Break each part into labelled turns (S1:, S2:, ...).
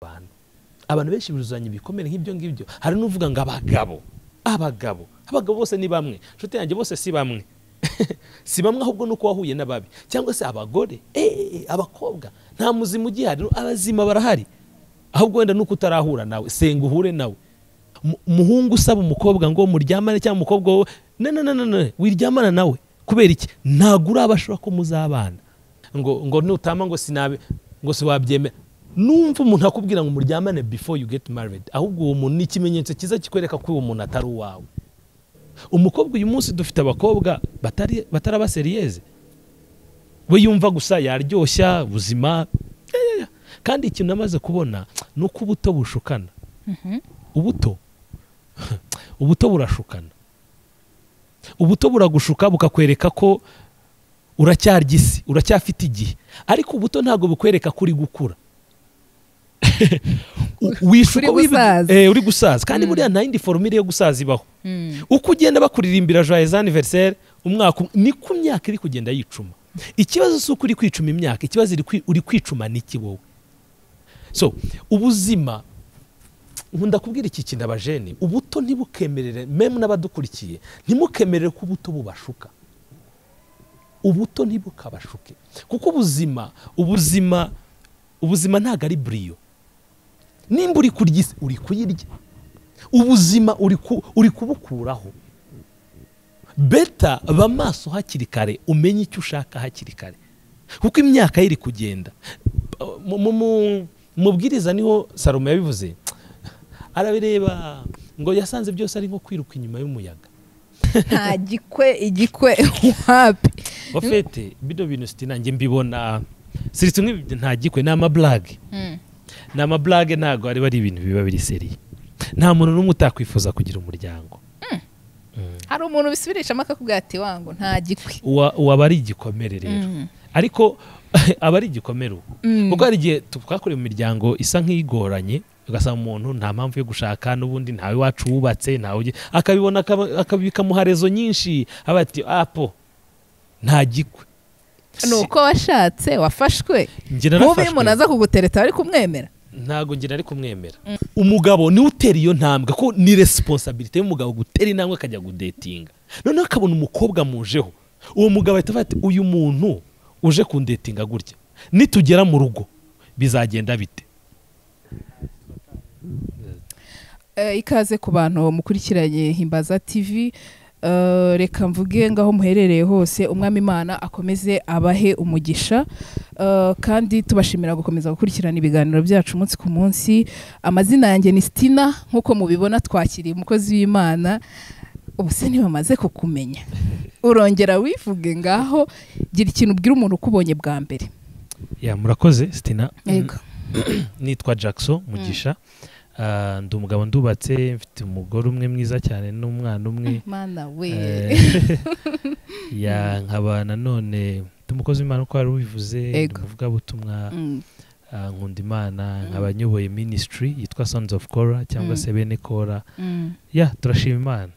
S1: rwanda abantu benshi buzuzanya ibikomere nk'ibyo ngibyo hari n'uvuga ngo abagabo abagabo abagabo bose ni bamwe inshuti yanjye bose si bamwe si bamwe ahubwo ni uko wahuye n'ababi cyangwa se abagore abakobwa nta muzima ugihari abazima barahari ahubwo wenda nuko utarahura nawe senga uhure nawe umuhungu usaba umukobwa ngo muryamane cyangwa umukobwa wowe nanananane wiryamana nawe kubera iki ntabwo urabashora ko muzabana ngo ngo nutama ngo sinabe ngo si wabyemera numva umuntu akubwira ngo muryamane before you get married ahubwo uwo muntu ni ikimenyetso cyiza kikwereka ko uwo muntu atari uwawe umukobwa uyu munsi dufite abakobwa batari batari abaseriyeze we yumva gusa yaryoshya ubuzima ya, ya, ya. kandi ikintu amaze kubona ni uko ubuto bushukana ubuto ubuto burashukana ubuto buragushuka bukakwereka ko uracyarya isi uracyafite igihe ariko ubuto ntabwo bukwereka ko uri gukura wishuka
S2: Uri gusaza.
S1: eh, uri gusaza kandi buriya nta yindi foromire yo gusaza ibaho uko ugenda bakuririmbira joyeux anniversaire umwaka um- niko imyaka iri kugenda yicuma ikibazo si uko uri kwicuma imyaka ikibazo iri kwi- uri kwicuma n'iki wowe so ubuzima nkunda kubwira iki kintu abajene ubuto ntibukemerere memu n'abadukurikiye ntimukemerere ko ubuto bubashuka ubuto ntibukabashuke kuko ubuzima ubuzima ubuzima ntabwo ari buriyo nimba uri kurya isi uri kuyirya ubuzima uri ku- uri kubukuraho beta ba maso hakiri kare umenye icyo ushaka hakiri kare kuko imyaka ye iri kugenda Mu- mu- mu- mubwiriza niho salomo yabivuze arabireba ngo yasanze byose ari nko kwiruka inyuma y'umuyaga
S2: nta gikwe igikwe wapi
S1: wafete bino bintu siti nanjye mbibona siritse nk'ibi nta gikwe ni amaburage ni amaburage ntabwo ari ari ibintu biba biri seriye nta muntu n'umwe utakwifuza kugira umuryango
S2: hari umuntu bisubirishamo akakubwira ati wangu nta gikwe
S1: Uwa- waba ari igikomere rero ariko aba ari igikomere ubu kuko hari igihe tu- twakorewe mu miryango isa nk'igoranye ugasanga umuntu nta mpamvu yo gushaka n'ubundi ntawe wacu wubatse ntawe ugi- akabibona akaba- akaba- bikamuha rezo nyinshi aba ati apo nta gikwe
S2: ni uko washatse wafashwe
S1: Njye
S2: nk'ubu iyo
S1: narafashwe.
S2: umuntu aza kugutereta bari kumwemera
S1: ntabwo ngira ari kumwemera umugabo niwe utera iyo ntambwe ko ni resiponsabiriti y'umugabo gutera intambwe akajya gudetinga noneho akabona umukobwa mujeho uwo mugabo ahita avuga ati uyu muntu uje kundetinga gutya nitugera mu rugo bizagenda bite
S2: Eh, ikaze ku bantu mukurikiranye himbaza tv Eh, reka mvuge ngaho muherereye hose umwami imana akomeze abahe umugisha Eh, kandi tubashimira gukomeza gukurikirana ibiganiro byacu umunsi ku munsi amazina yanjye ni sitina nk'uko mubibona twakiriye umukozi w'imana ubu se ntibamaze kukumenya urongera wivuge ngaho gira ikintu ubwira umuntu ukubonye bwa mbere
S1: ya murakoze sitina
S2: yego
S1: nitwa jackson mugisha Ah, ndi umugabo ndubatse mfite umugore umwe mwiza cyane n'umwana umwe
S2: mana we
S1: Eh, ya nkaba nanone ndi umukozi w'imana uko wari ubivuze ndi
S2: Ego.
S1: umuvugabutumwa
S2: Mm,
S1: Ah, nkunda imana nkaba nyoboye ministry yitwa sons of kora cyangwa
S2: Mm.
S1: se bene kora
S2: mm.
S1: ya turashima imana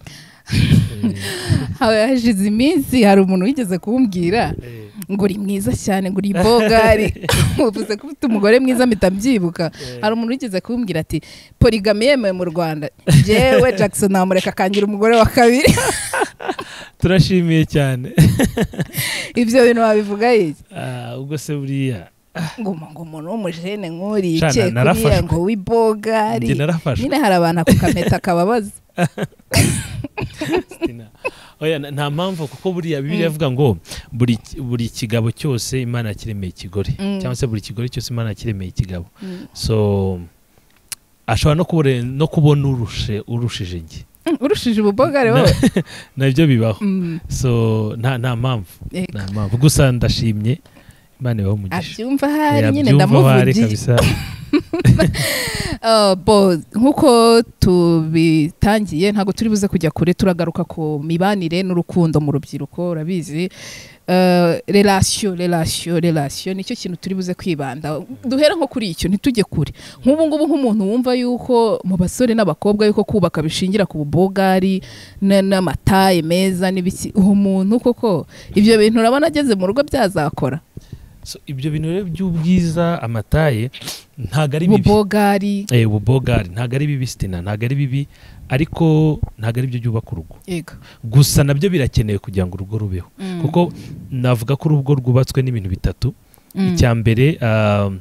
S2: Hawe hashize iminsi hari umuntu wigeze kumbwira
S1: Eh,
S2: ngo uri mwiza cyane ngo uri bogari uvuze ko ufite umugore mwiza mpita mbyibuka hari umuntu wigeze kumbwira ati porigami yemewe mu rwanda jewe jackson namureka akangira umugore wa kabiri
S1: turashimiye cyane
S2: ibyo bintu wabivuga iki
S1: Ah, ubwo se buriya
S2: ngo umu- ngo umuntu w'umujene nk'uriya
S1: Shana,
S2: yicaye kuriya
S1: narafashwe.
S2: ngo w'ibogari
S1: njye narafashwe
S2: nyine hari abantu akukameta akababaza
S1: Christina. oya na- nta mpamvu kuko buriya bibiri yavuga ngo buri buri kigabo cyose imana yakiremeye ikigore
S2: Mm.
S1: cyangwa se buri kigore cyose imana yakiremeye ikigabo
S2: Mm.
S1: so ashobora no kubore- no kubona urushe urushije njye
S2: Mm, urushije ububogari wowe
S1: nabyo bibaho
S2: Mm,
S1: so nta nta mpamvu
S2: yego.
S1: nta mpamvu gusa ndashimye imana ibaho umugisha
S2: abyumva hari
S1: Ya,
S2: nyine
S1: byumva bahari
S2: ndamuvugiye
S1: kabisa.
S2: Uh, bo nk'uko tubitangiye ntabwo turi buze kujya kure turagaruka ku mibanire n'urukundo mu rubyiruko urabizi Uh, relasiyo relasiyo relasiyo nicyo kintu turi buze kwibanda duhera nko kuri icyo ntitujye kure nk'ubu ngubu nk'umuntu wumva yuko mu basore n'abakobwa yuko kubaka bishingira ku bubogari na- n'amataye meza n'ibiki uwo muntu koko ibyo bintu urabona ageze mu rugo byazakora
S1: So, ibyo bintu rero by'ubwiza amataye ntabwo ari bibi
S2: bubogari
S1: Eh, ububogari ntabwo ari bibi sitina ntabgo ari bibi ariko ntabwo ari byo byubaka urugo
S2: yego
S1: gusa nabyo birakenewe kugira ngo urugo rubeho
S2: Mm.
S1: kuko navuga ko urugo rwubatswe n'ibintu bitatu
S2: Mm.
S1: icya mbere ah,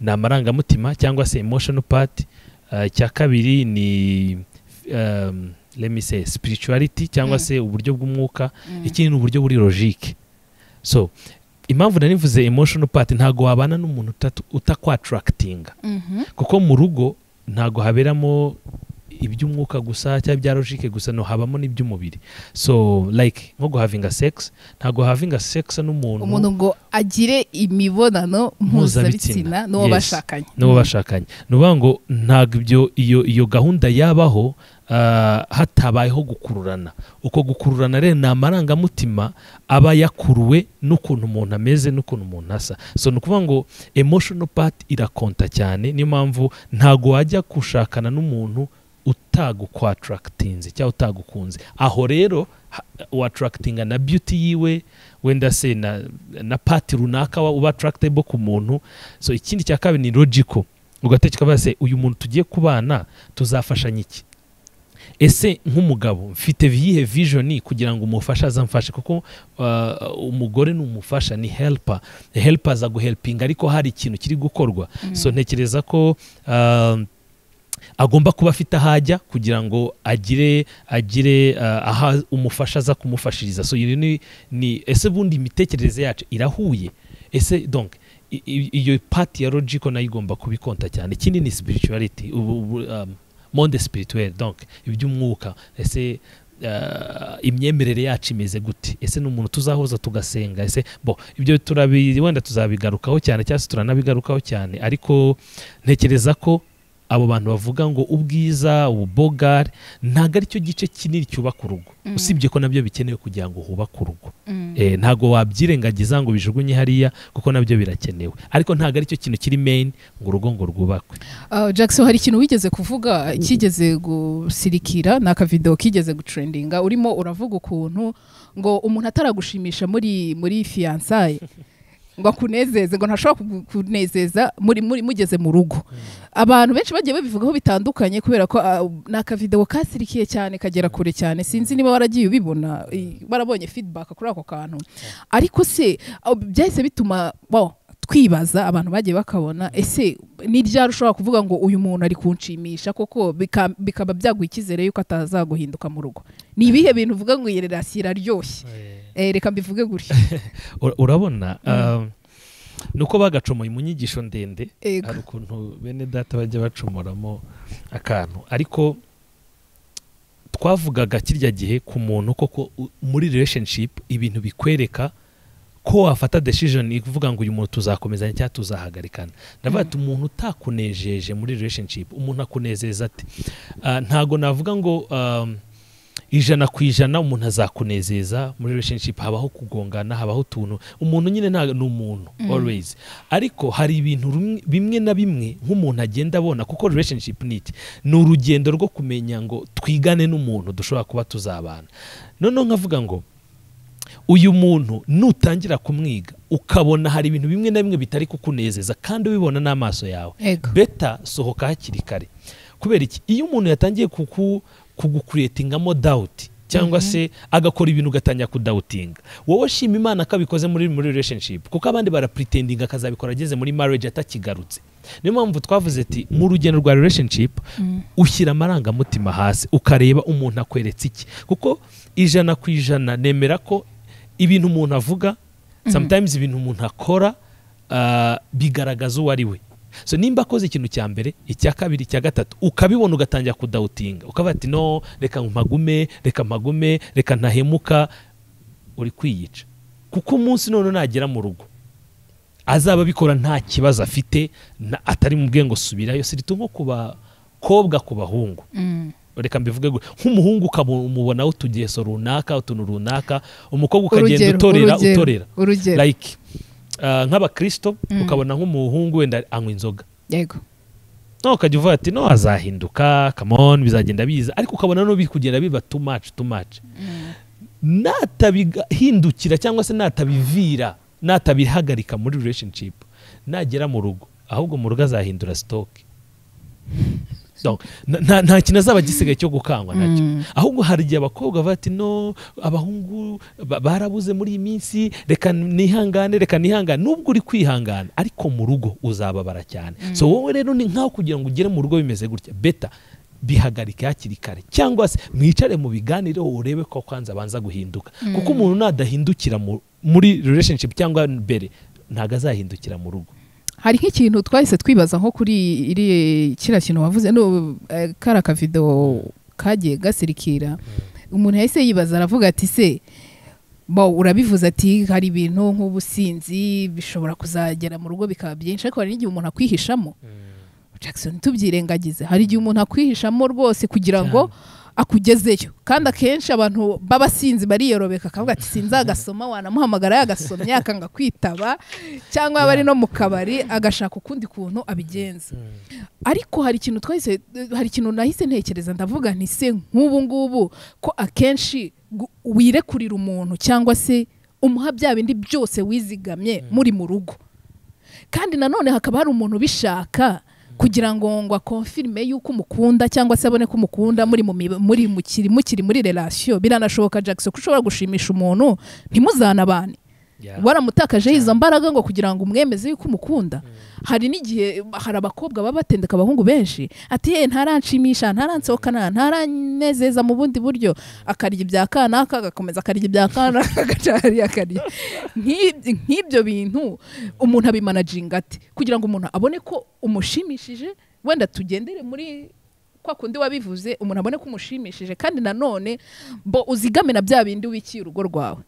S1: ni amarangamutima cyangwa se emotional part Ah, icya kabiri ni um, let me say spirituality cyangwa
S2: Mm.
S1: se uburyo bw'umwuka
S2: Mm.
S1: ikindi ni uburyo buri logique so impamvu nari mvuze emotional part ntabwo wabana n'umuntu utatu- utakwatractinga
S2: Mhm.
S1: kuko mu rugo ntabwo haberamo iby'umwuka gusa cyangwa ibya logique gusa no habamo n'iby'umubiri so like nko guhavinga sex ntabwo havinga sex n'umuntu
S2: umuntu ngo agire imibonano mpuzabitsina
S1: Mpuzabitsina.
S2: n'uwo
S1: Yes.
S2: bashakanye
S1: n'uwo bashakanye ni ukuvuga ngo ntabwo ibyo iyo iyo gahunda yabaho ah, hatabayeho gukururana uko gukururana rero ni amarangamutima aba yakuruwe n'ukuntu umuntu ameze n'ukuntu umuntu asa so ni ukuvuga ngo emotional part irakonta cyane niyo mpamvu ntabwo wajya gushakana n'umuntu utagukwatractinze cyangwa utagukunze aho rero ha- watractinga na beauty yiwe wenda se na, na pati runaka wa- uba attractable ku muntu so ikindi cya kabiri ni logical ugatekereza ukavuga se uyu muntu tugiye kubana tuzafashanya iki ese nk'umugabo mfite iyihe vision kugira ngo umufashe azamfashe kuko uh, umugore ni umufasha ni helper helper aza guhelpinga ariko hari ikintu kiri gukorwa
S2: Mm.
S1: so ntekereza ko uh, agomba kuba afite aho ajya kugira ngo agire agire uh, aho umufasha aza kumufashiriza so iyo ni, ni ese bundi imitekerereze yacu irahuye ese donc i- i- iyo pati ya logico nayo igomba kubikonta cyane ikindi ni spirituality ubu- ubu, um, monde spirituel donc iby'umwuka ese uh, imyemerere yacu imeze gute ese ni umuntu tuzahuza tugasenga ese bo ibyo turabi wenda tuzabigarukaho cyane cyangwa se turanabigarukaho cyane ariko ntekereza ko abo bantu bavuga ngo ubwiza ububogari ntabwo ari cyo gice kinini cyubaka urugo
S2: Mm.
S1: usibye ko nabyo bikenewe kugira ngo hubake urugo
S2: Mm.
S1: Eh, ntabwo wabyirengagiza ngo bijugunye hariya kuko nabyo birakenewe ariko ntabwo ari cyo kintu kiri main ngo urugo ngo rwubakwe
S2: Ah, Jackson hari ikintu wigeze kuvuga kigeze gusirikira ni akavidewo kigeze gutrendinga urimo uravuga ukuntu ngo umuntu ataragushimisha muri muri fiyansaye ngo akunezeze ngo ntashobora kunezeza muri muri mugeze mu rugo abantu benshi bagiye babivugaho bitandukanye kubera ko ah, ni akavidewo kasirikiye cyane kagera kure cyane sinzi niba waragiye ubibona i- barabonye feedback kuri ako kantu ariko se ah, byahise bituma wow, twibaza abantu bagiye bakabona ese ni ryari ushobora kuvuga ngo uyu muntu ari kunshimisha koko bika- bikaba byaguha icyizere yuko atazaguhinduka mu rugo ni ibihe bintu uvuga ngo iyi relasiyo iraryoshye Eh, reka mbivuge gutya
S1: Ura- urabona um, ni uko bagacomoye mu nyigisho ndende
S2: Ego.
S1: hari ukuntu bene data bajya bacomoramo akantu ariko twavugaga kirya gihe ku muntu koko u- muri relationship ibintu bikwereka ko wafata decision ivuga ngo uyu muntu tuzakomezanya cyangwa tuzahagarikana ndavuga ati umuntu utakunejeje muri relationship umuntu akunezeza ate Ah, ntago navuga ngo um, ijana ku ijana umuntu azakunezeza muri relationship habaho kugongana habaho utuntu umuntu nyine nta ni umuntu always ariko hari ibintu rumwe- bimwe na bimwe nk'umuntu agenda abona kuko relationship ni iki ni urugendo rwo kumenya ngo twigane n'umuntu dushobora kuba tuzabana noneho nkavuga ngo uyu muntu nutangira kumwiga ukabona hari ibintu bimwe na bimwe bitari kukunezeza kandi ubibona n'amaso yawe
S2: Ego.
S1: beta sohoka hakiri kare kubera iki iyo umuntu yatangiye kuku kugukuretingamo dawuti cyangwa se agakora ibintu ugatangira kudawutinga wowe shima imana ko abikoze muri muri relationship kuko abandi barapretendinga akazabikora ageze muri marriage atakigarutse niyo mpamvu twavuze ati mu rugendo rwa relationship ushyira amarangamutima hasi ukareba umuntu akweretse iki kuko ijana ku ijana nemera ko ibintu umuntu avuga sometimes ibintu umuntu akora ah, bigaragaza uwo ari we so nimba akoze ikintu cya mbere icya kabiri icya gatatu ukabibona ugatangira kudawutinga ukavuga ati no reka mpagume reka mpagume reka ntahemuka uri kwiyica kuko umunsi none nagera mu rugo azaba abikora nta kibazo afite na- atari mu bwenge subirayo sirito nko ku bakobwa ku bahungu
S2: Mm.
S1: reka mbivuge gutya. nk'umuhungu ukamubonaho utugeso runaka utuntu runaka umukobwa ukagenda
S2: Urugero,
S1: utorera
S2: urugero,
S1: utorera
S2: urugero
S1: like ah, nk'abakristo
S2: Mm.
S1: ukabona nk'umuhungu wenda anywa inzoga
S2: yego
S1: no ukajya uvuga ati no azahinduka come on bizagenda biza ariko ukabona no biri kugenda biba too much too much natabihindukira cyangwa se natabivira natabihagarika muri relationship nagera mu rugo ahubwo mu rugo azahindura stock Donc, nta- nta- nta kintu azaba gisigaye cyo gukangwa nacyo
S2: Mm.
S1: ahubwo hari igihe abakobwa bavuga ati no abahungu ba- barabuze muri iyi minsi reka nihangane reka nihangane nubwo uri kwihangana ariko mu rugo uzababara cyane so wowe rero ni nkaho kugira ngo ugere mu rugo bimeze gutya beta bihagarike hakiri kare cyangwa se mwicare mu biganireho urebe ko kwanza abanza guhinduka kuko umuntu nadahindukira mu- muri relationship cyangwa mbere ntago azahindukira mu rugo
S2: hari nk'ikintu twahise twibaza nko kuri iri kiriya kintu wavuze no eh, kariya kavido kagiye gasirikira umuntu yahise yibaza aravuga ati se bo urabivuze ati hari ibintu nk'ubusinzi bishobora kuzagera mu rugo bikaba byinshi ariko hari n'igihe umuntu akwihishamo Jackson tubyirengagize hari igihe umuntu akwihishamo rwose kugira ngo akugezeyo kandi akenshi abantu b'abasinzi bariyorobeka akavuga ati sinzagasoma wanamuhamagara yagasomye akanga kwitaba cyangwa yaba ari no mu kabari agashaka ukundi kuntu abigenza ariko hari ikintu twahise hari ikintu nahise ntekereza ndavuga nti se nk'ubu ngubu ko akenshi gu- wirekurira umuntu cyangwa se umuha bya bindi byose wizigamye muri mu rugo kandi nanone hakaba hari umuntu ubishaka kugira ngo ngo akonfirme yuko umukunda cyangwa se abone ko umukunda muri mu miba- muri mukiri mukiri muri relation biranashoboka Jackson ko ushobora gushimisha umuntu ntimuzanabane
S1: Yeah.
S2: waramutakajeho izo mbaraga ngo kugira ngo umwemeze yuko umukunda hari n'igihe hari abakobwa baba batendeka abahungu benshi ati ye ntaranshimisha ntaransohokana ntaranezeza mu bundi buryo akarya ibya kanaka agakomeza akarya ibya kanaka agaca hariya akarya Nk'ib- nk'ibyo bintu umuntu abimanaginga ate kugira ngo umuntu abone ko umushimishije wenda tugendere muri kwa kundi wabivuze umuntu abone ko umushimishije kandi nanone bo uzigame na bya bindi wikiye urugo rwawe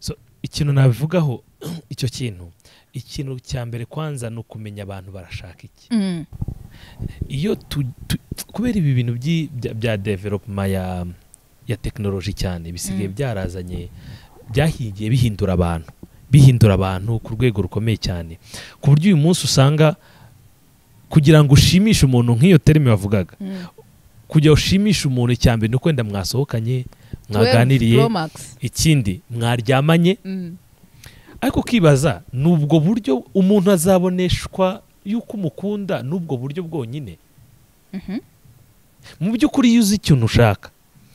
S1: so ikintu nabivugaho icyo kintu ikintu cya mbere kwanza ni ukumenya abantu barashaka iki iyo tu, tu, kubera ibi bintu by'i- bya, bya development ya ya tekinoloji cyane bisigaye
S2: Mm.
S1: byarazanye byahigiye bihindura abantu bihindura abantu ku rwego rukomeye cyane ku buryo uyu munsi usanga kugira ngo ushimishe umuntu nk'iyo terime bavugaga kugira ushimishe umuntu icya mbere ni ukwenda mwasohokanye mwaganiriye
S2: Pro Max.
S1: ikindi mwaryamanye
S2: Mm.
S1: ariko ukibaza ni ubwo buryo umuntu azaboneshwa yuko umukunda ni ubwo buryo bwonyine
S2: Mhm.
S1: mu by'ukuri iyo uzi ikintu ushaka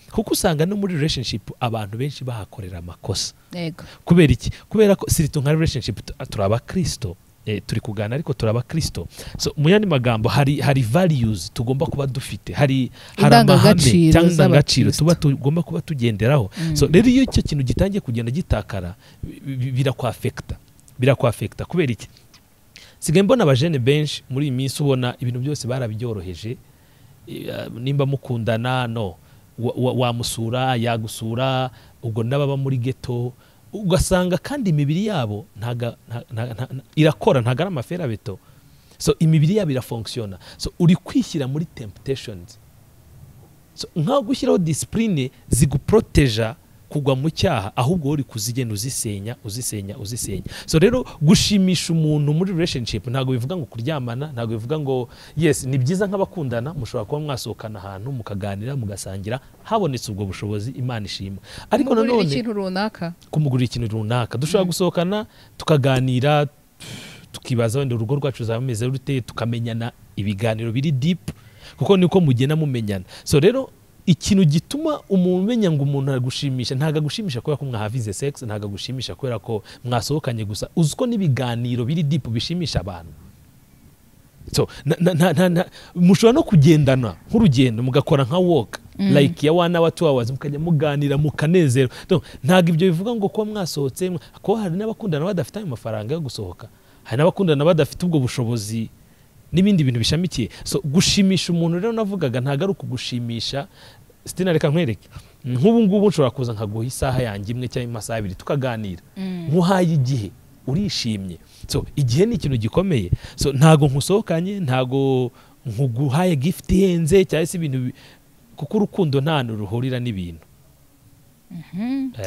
S1: kuko usanga no muri relationship abantu benshi bahakorera amakosa
S2: Yego.
S1: kubera iki kubera ko siritu nka relationship tu- turi abakristo eh, turi kugana ariko turi abakristo so mu yandi magambo hari hari values tugomba kuba dufite hari hari amahame
S2: Indangagaciro
S1: cyangwa indangagaciro
S2: z'abakristo.
S1: tuba tugomba kuba tugenderaho
S2: Mm.
S1: so rero iyo icyo kintu gitangiye kugenda gitakara bi- bi- birakwafekita birakwafekita kubera iki sigaye mbona abajene benshi muri iyi minsi ubona ibintu byose barabyoroheje Eh, nimba mukundana no wa- wa- wamusura yagusura ubwo n'ababa muri geto ugasanga kandi imibiri yabo ntaga- nta- nta- nta- nta- irakora ntago ari amaferabeto so imibiri yabo irafonkisiona so uri kwishyira muri temptations so, nkaho gushyiraho disipurine ziguproteja kugwa mu cyaha ahubwo wowe uri kuzigenda uzisenya uzisenya uzisenya so rero gushimisha umuntu muri relationship ntabwo bivuga ngo kuryamana ntabwo bivuga ngo yes ni byiza nk'abakundana mushobora kuba mwasohokana ahantu mukaganira mugasangira habonetse ubwo bushobozi imana ishima ariko
S2: Umugurira
S1: nanone
S2: ikintu runaka
S1: kumugurira ikintu runaka dushobora gusohokana tukaganira tukibaza wenda urugo rwacu ruzaba rumeze rute tukamenyana ibiganiro biri deep kuko niko mugenda mumenyana so rero ikintu gituma umuntu umenya ngo umuntu aragushimisha ntabwo agushimisha kubera ko mwahavize sex ntabwo agushimisha kubera ko mwasohokanye gusa uzi ko n'ibiganiro biri deep bishimisha abantu so na- na- na- na- na- mushobora no kugendana nk'urugendo mugakora nka walk like ya one hour two hours mukajya muganira mukanezerwa Donc, ntabwo ibyo bivuga ngo kuba mwasohotse mwa- kuko hari n'abakundana badafite ayo mafaranga yo gusohoka hari n'abakundana badafite ubwo bushobozi n'ibindi bintu bishamikiye so gushimisha umuntu rero navugaga ntabwo ari ukugushimisha sitina reka nkwereke nk'ubu ngubu nshobora kuza nkaguha isaha yanjye imwe cyangwa amasaha abiri tukaganira nkuhaye igihe urishimye so igihe ni ikintu gikomeye so ntago nkusohokanye ntago nkuguhaye gift ihenze cyangwa se ibintu bi- kuko urukundo nta hantu ruhurira n'ibintu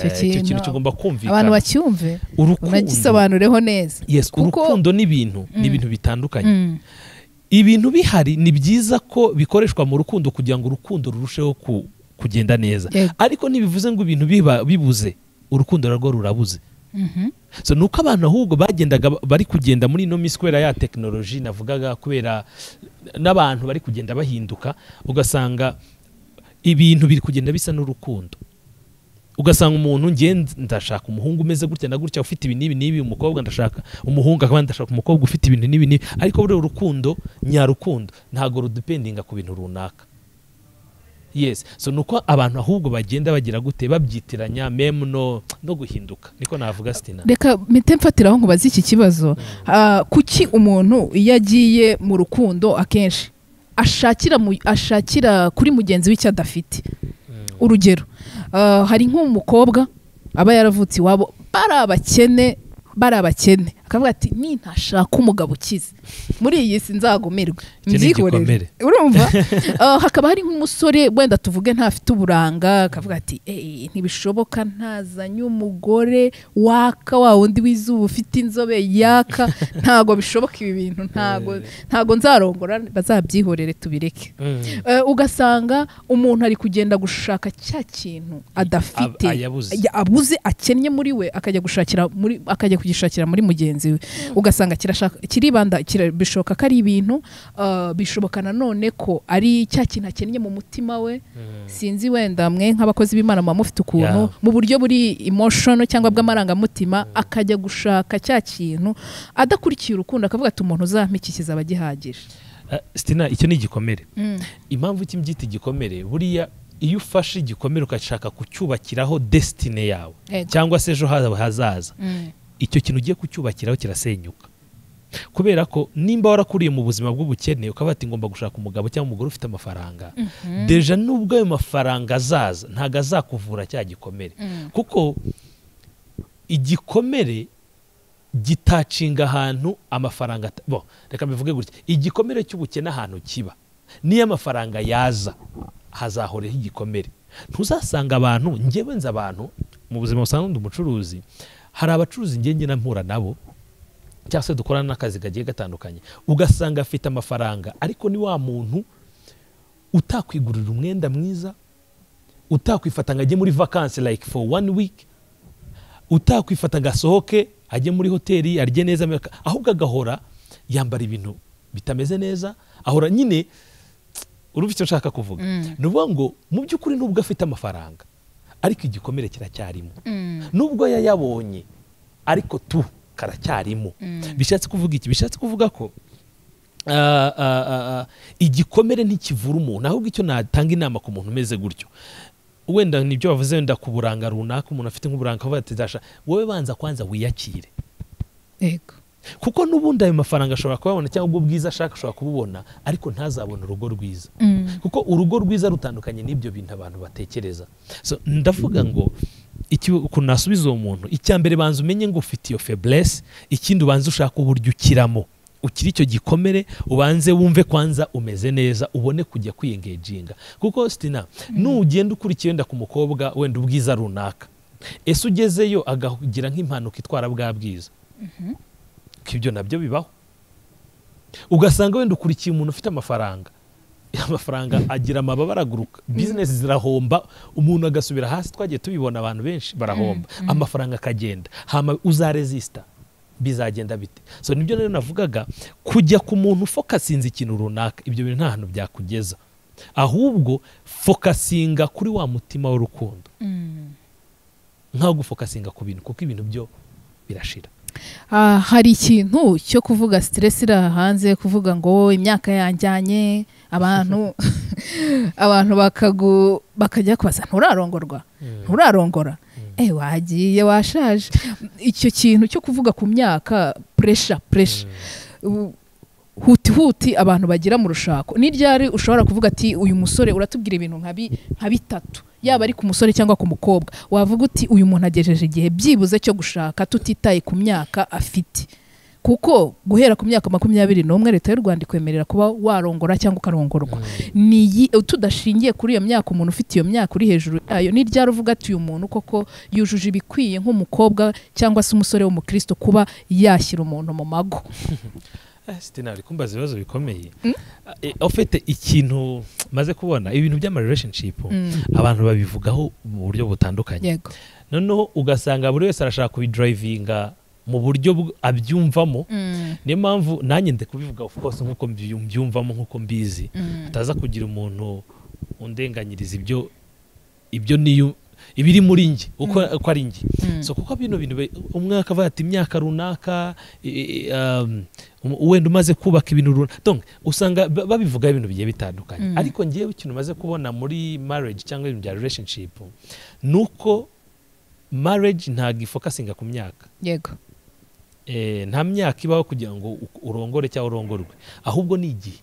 S1: Eh,
S2: Icyo kintu
S1: kigomba
S2: abantu
S1: kumvikana
S2: bacyumve
S1: urukundo
S2: unagisobanureho neza
S1: yes
S2: kuko-
S1: urukundo n'ibintu ni ibintu bitandukanye
S2: Mm.
S1: ibintu bihari ni byiza ko bikoreshwa mu rukundo kugira ngo urukundo rurusheho ku- kugenda neza
S2: Yego.
S1: ariko ntibivuze ngo ibintu biba bibuze urukundo narwo rurabuze so ni uko abantu ahubwo bagendaga bari kugenda muri ino minsi kubera ya tekinoloji navugaga kubera n'abantu bari kugenda bahinduka ugasanga ibintu biri kugenda bisa n'urukundo ugasanga umuntu nge ndashaka umuhungu umeze gutya na gutya ufite ibi n'ibi n'ibi umukobwa ndashaka umuhungu akaba ndashaka umukobwa ufite ibintu n'ibi n'ibi ariko buriya urukundo nyarukundo ntabwo rudependinga ku bintu runaka yes so ni uko abantu ahubwo bagenda bagira gute babyitiranya memu no, no guhinduka niko navuga sitina
S2: reka mpite mfatiraho nkubaze iki kibazo Ah, kuki umuntu iyo agiye mu rukundo akenshi ashakira mu- ashakira kuri mugenzi we icyo adafite urugero ah, hari nk'umukobwa aba yaravutse iwabo bari abakene bari abakene akavuga ati ni ntashaka umugabo ukize muri iyi si nzagumirwe
S1: Icyo ni igikomere.
S2: urumva Ah, hakaba hari nk'umusore wenda tuvuge ntafite uburanga akavuga ati "Eh, ntibishoboka ntazanye umugore waka wa wundi w'izuba ufite inzobe yaka ntabwo bishoboka ibi bintu ntabwo ntabwo nzarongora bazabyihorere tubireke
S1: Mm.
S2: Eh, ugasanga umuntu ari kugenda gushaka cya kintu adafite
S1: Ab- ayabuze.
S2: Ya- abuze akennye muri we akajya gushakira muri akajya kugishakira muri mugenzi we ugasanga kirashaka kiribanda kira- bishoboka ko ari ibintu ah, bishoboka nanone ko ari cya kintu akennye mu mutima we sinzi wenda mwe nk'abakozi b'imana muba mufite ukuntu
S1: Yeah.
S2: mu buryo buri emotion cyangwa bw'amarangamutima akajya gushaka cya kintu adakurikiye urukundo akavuga ati umuntu uzampikikiza aba agihagije
S1: Ah, sitina icyo ni igikomere impamvu iki mbyita igikomere buriya iyo ufashe igikomere ukashaka kucyubakiraho desitine yawe
S2: Ego.
S1: cyangwa se ejo hawe hazaza
S2: Mm.
S1: icyo kintu ugiye kucyubakiraho kirasenyuka kubera ko nimba warakuriye mu buzima bw'ubukene ukaba wati ngomba gushaka umugabo cyangwa umugore ufite amafaranga deja nubwo ayo mafaranga azaza ntabwo azakuvura cya gikomere
S2: Mm.
S1: kuko igikomere gitacinga ahantu amafaranga ata- bo reka mbivuge gutya igikomere cy'ubukene ahantu kiba niyo amafaranga yaza hazahoreho igikomere ntuzasanga abantu ngewe nzi abantu mu buzima busanzwe ndi umucuruzi hari abacuruzi ngenge na mpura nabo cyangwa se dukorana n'akazi kagiye gatandukanye ugasanga afite amafaranga ariko ni wa muntu utakwigurira umwenda mwiza utakwifata ngo ajye muri vakansi like for one week utakwifata ngo asohoke ajye muri hoteli arye neza ameka- ahubwo agahora yambara ibintu bitameze neza ahora nyine urumva icyo nshaka kuvuga
S2: Mm.
S1: ni ukuvuga ngo mu by'ukuri nubwo afite amafaranga ariko igikomere kiracyarimo
S2: Mm.
S1: nubwo yayabonye ariko tu karacyarimo bishatse kuvuga iki bishatse kuvuga ko ah, ah, ah, ah, igikomere ntikivura umuntu ahubwo icyo natanga inama ku muntu umeze gutyo wenda nibyo bavuze wenda ku buranga runaka umuntu afite nk'uburanga akavuga ati "Dasha, wowe banza kwanza wiyakire
S2: Ego.
S1: kuko n'ubundi ayo mafaranga ashobora kuyabona cyangwa ubwo bwiza ashaka ashobora kububona ariko ntazabona urugo rwiza kuko urugo rwiza rutandukanye n'ibyo bintu abantu batekereza so ndavuga ngo iki- ukuntu nasubiza uwo muntu icya mbere banza umenye ngo ufite iyo feblesse ikindi ubanza ushaka uburyo ukiramo ukiri icyo gikomere ubanze wumve kwanza umeze neza ubone kujya kwiyengejinga kuko sitina nugenda ukurikiye wenda ku mukobwa wenda ubwiza runaka ese ugezeyo agagira nk'impanuka itwara bwa bwiza ko ibyo nabyo bibaho ugasanga wenda ukurikiye umuntu ufite amafaranga amafaranga agira amababa araguruka bizinesi zirahomba umuntu agasubira hasi twagiye tubibona abantu benshi barahomba amafaranga akagenda hama uzaresista bizagenda bite so nibyo rero navugaga kujya ku muntu ufokasinze ikintu runaka ibyo bintu nta hantu byakugeza ahubwo fokasinga kuri wa mutima w'urukundo nkaho gufokasinga ku bintu kuko ibintu byo birashira
S2: Ah, hari ikintu cyo kuvuga stress iri aha hanze kuvuga ngo imyaka yanjyanye abantu abantu bakagu bakajya kubaza nturarongorwa nturarongora eh wagiye washaje icyo kintu cyo kuvuga ku myaka pressure pressure U- huti huti abantu bagira mu rushako ni ryari ushobora kuvuga ati uyu musore uratubwira ibintu nka bi- nka bitatu yaba ari ku musore cyangwa ku mukobwa wavuga uti uyu muntu agejeje igihe byibuze cyo gushaka tutitaye ku myaka afite kuko guhera ku myaka makumyabiri n'umwe leta y'u rwanda ikwemerera kuba warongora cyangwa ukarongorwa ni iyi- tudashingiye kuri iyo myaka umuntu ufite iyo myaka uri hejuru yayo ni ryari uvuga ati uyu muntu koko yujuje ibikwiye nk'umukobwa cyangwa se umusore w'umukristo kuba yashyira umuntu mu mago
S1: Eh, Sitina uri kumbaza ibibazo bikomeye Eh, ofite ikintu maze kubona ibintu by'ama relationship
S2: Mm.
S1: abantu babivugaho mu buryo butandukanye
S2: yego
S1: noneho ugasanga buri wese arashaka kubidrivinga mu buryo bw- abyumvamo
S2: Mm,
S1: niyo mpamvu nanjye ndi kubivuga of course nk'uko mbi- mbyumvamo nk'uko mbizi
S2: mm.
S1: ataza kugira umuntu undenganyiriza ibyo ibyo niyo ibiri muri njye uko uko ari njye
S2: Mm.
S1: so kuko bino bintu be- umwe akavuga ati imyaka runaka i- i- um, um, wenda umaze kubaka ibintu runaka donc usanga ba- babivugaho ibintu bigiye bitandukanye
S2: Mm.
S1: ariko ngewe ikintu umaze kubona muri marriage cyangwa ibintu bya relationship ni uko marriage ntabwo ifokasinga ku myaka
S2: yego
S1: Eh, nta myaka ibaho kugira ngo u- urongore cyangwa urongorwe ahubwo ni igihe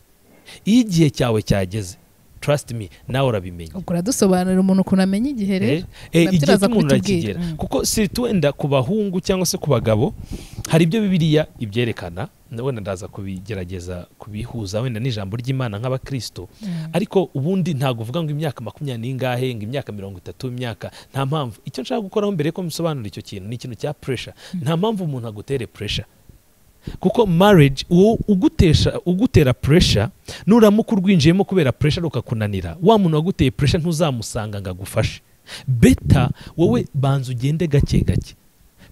S1: iyo igihe cyawe cyageze trust me nawe urabimenya
S2: ubwo uradusobanurira umuntu ukuntu amenya igihe rero
S1: Eh, eh,
S2: nabyo
S1: igihe
S2: uraza
S1: cy'umuntu
S2: kubitubwira.
S1: arakigera
S2: Mm.
S1: kuko si tuwenda ku bahungu cyangwa se ku bagabo hari ibyo bibiliya ibyerekana na- wenda ndaza kubigerageza kubihuza wenda n'ijambo ry'imana nk'abakristo
S2: Mm.
S1: ariko ubundi ntabwo uvuga ngo imyaka makumyabiri n'ingahe ngo imyaka mirongo itatu imyaka nta mpamvu icyo nshaka gukoraho mbere yuko mbisobanura icyo kintu ni ikintu cya pressure nta mpamvu umuntu agutere pressure kuko marriage uwo ugutesha ugutera pressure nuramuka urwinjiyemo kubera pressure rukakunanira wa muntu waguteye pressure ntuzamusanga ngo agufashe beta wowe banza ugende gake gake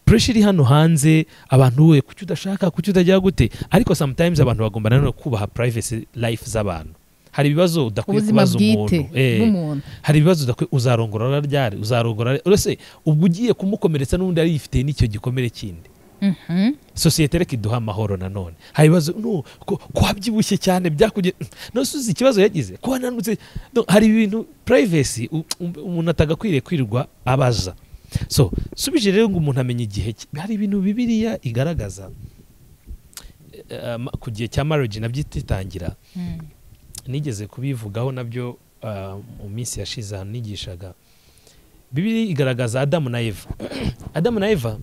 S1: pressure iri hano hanze abantu we kuki udashaka kuki utajya gute ariko sometimes abantu bagomba nanone kubaha privacy life z'abantu hari ibibazo udakwiye
S2: ubuzima
S1: kubaza
S2: bwite
S1: umuntu Eh
S2: bw'umuntu
S1: hari ibibazo udakwiye uzarongora ryari uzarongora ryari? uretse ubwo ugiye kumukomeretsa n'undi ari yifiteye n'icyo gikomere kindi
S2: Mhm.
S1: sosiyete reka iduha amahoro nanone hari ibibazo no ko- ko wabyibushye cyane byakugira nose uzi ikibazo yagize ko wananutse No, hari ibintu privacy u- u- umuntu atagakwiriye kwirirwa abaza so subije rero ngo umuntu amenye igihe cye. hari ibintu bibiliya igaragaza eh, ma- ku gihe cya marriage nabyititangira
S2: Mm.
S1: nigeze kubivugaho nabyo ah, mu minsi yashize ahantu nigishaga bibiri igaragaza adamu na eva adamu na eva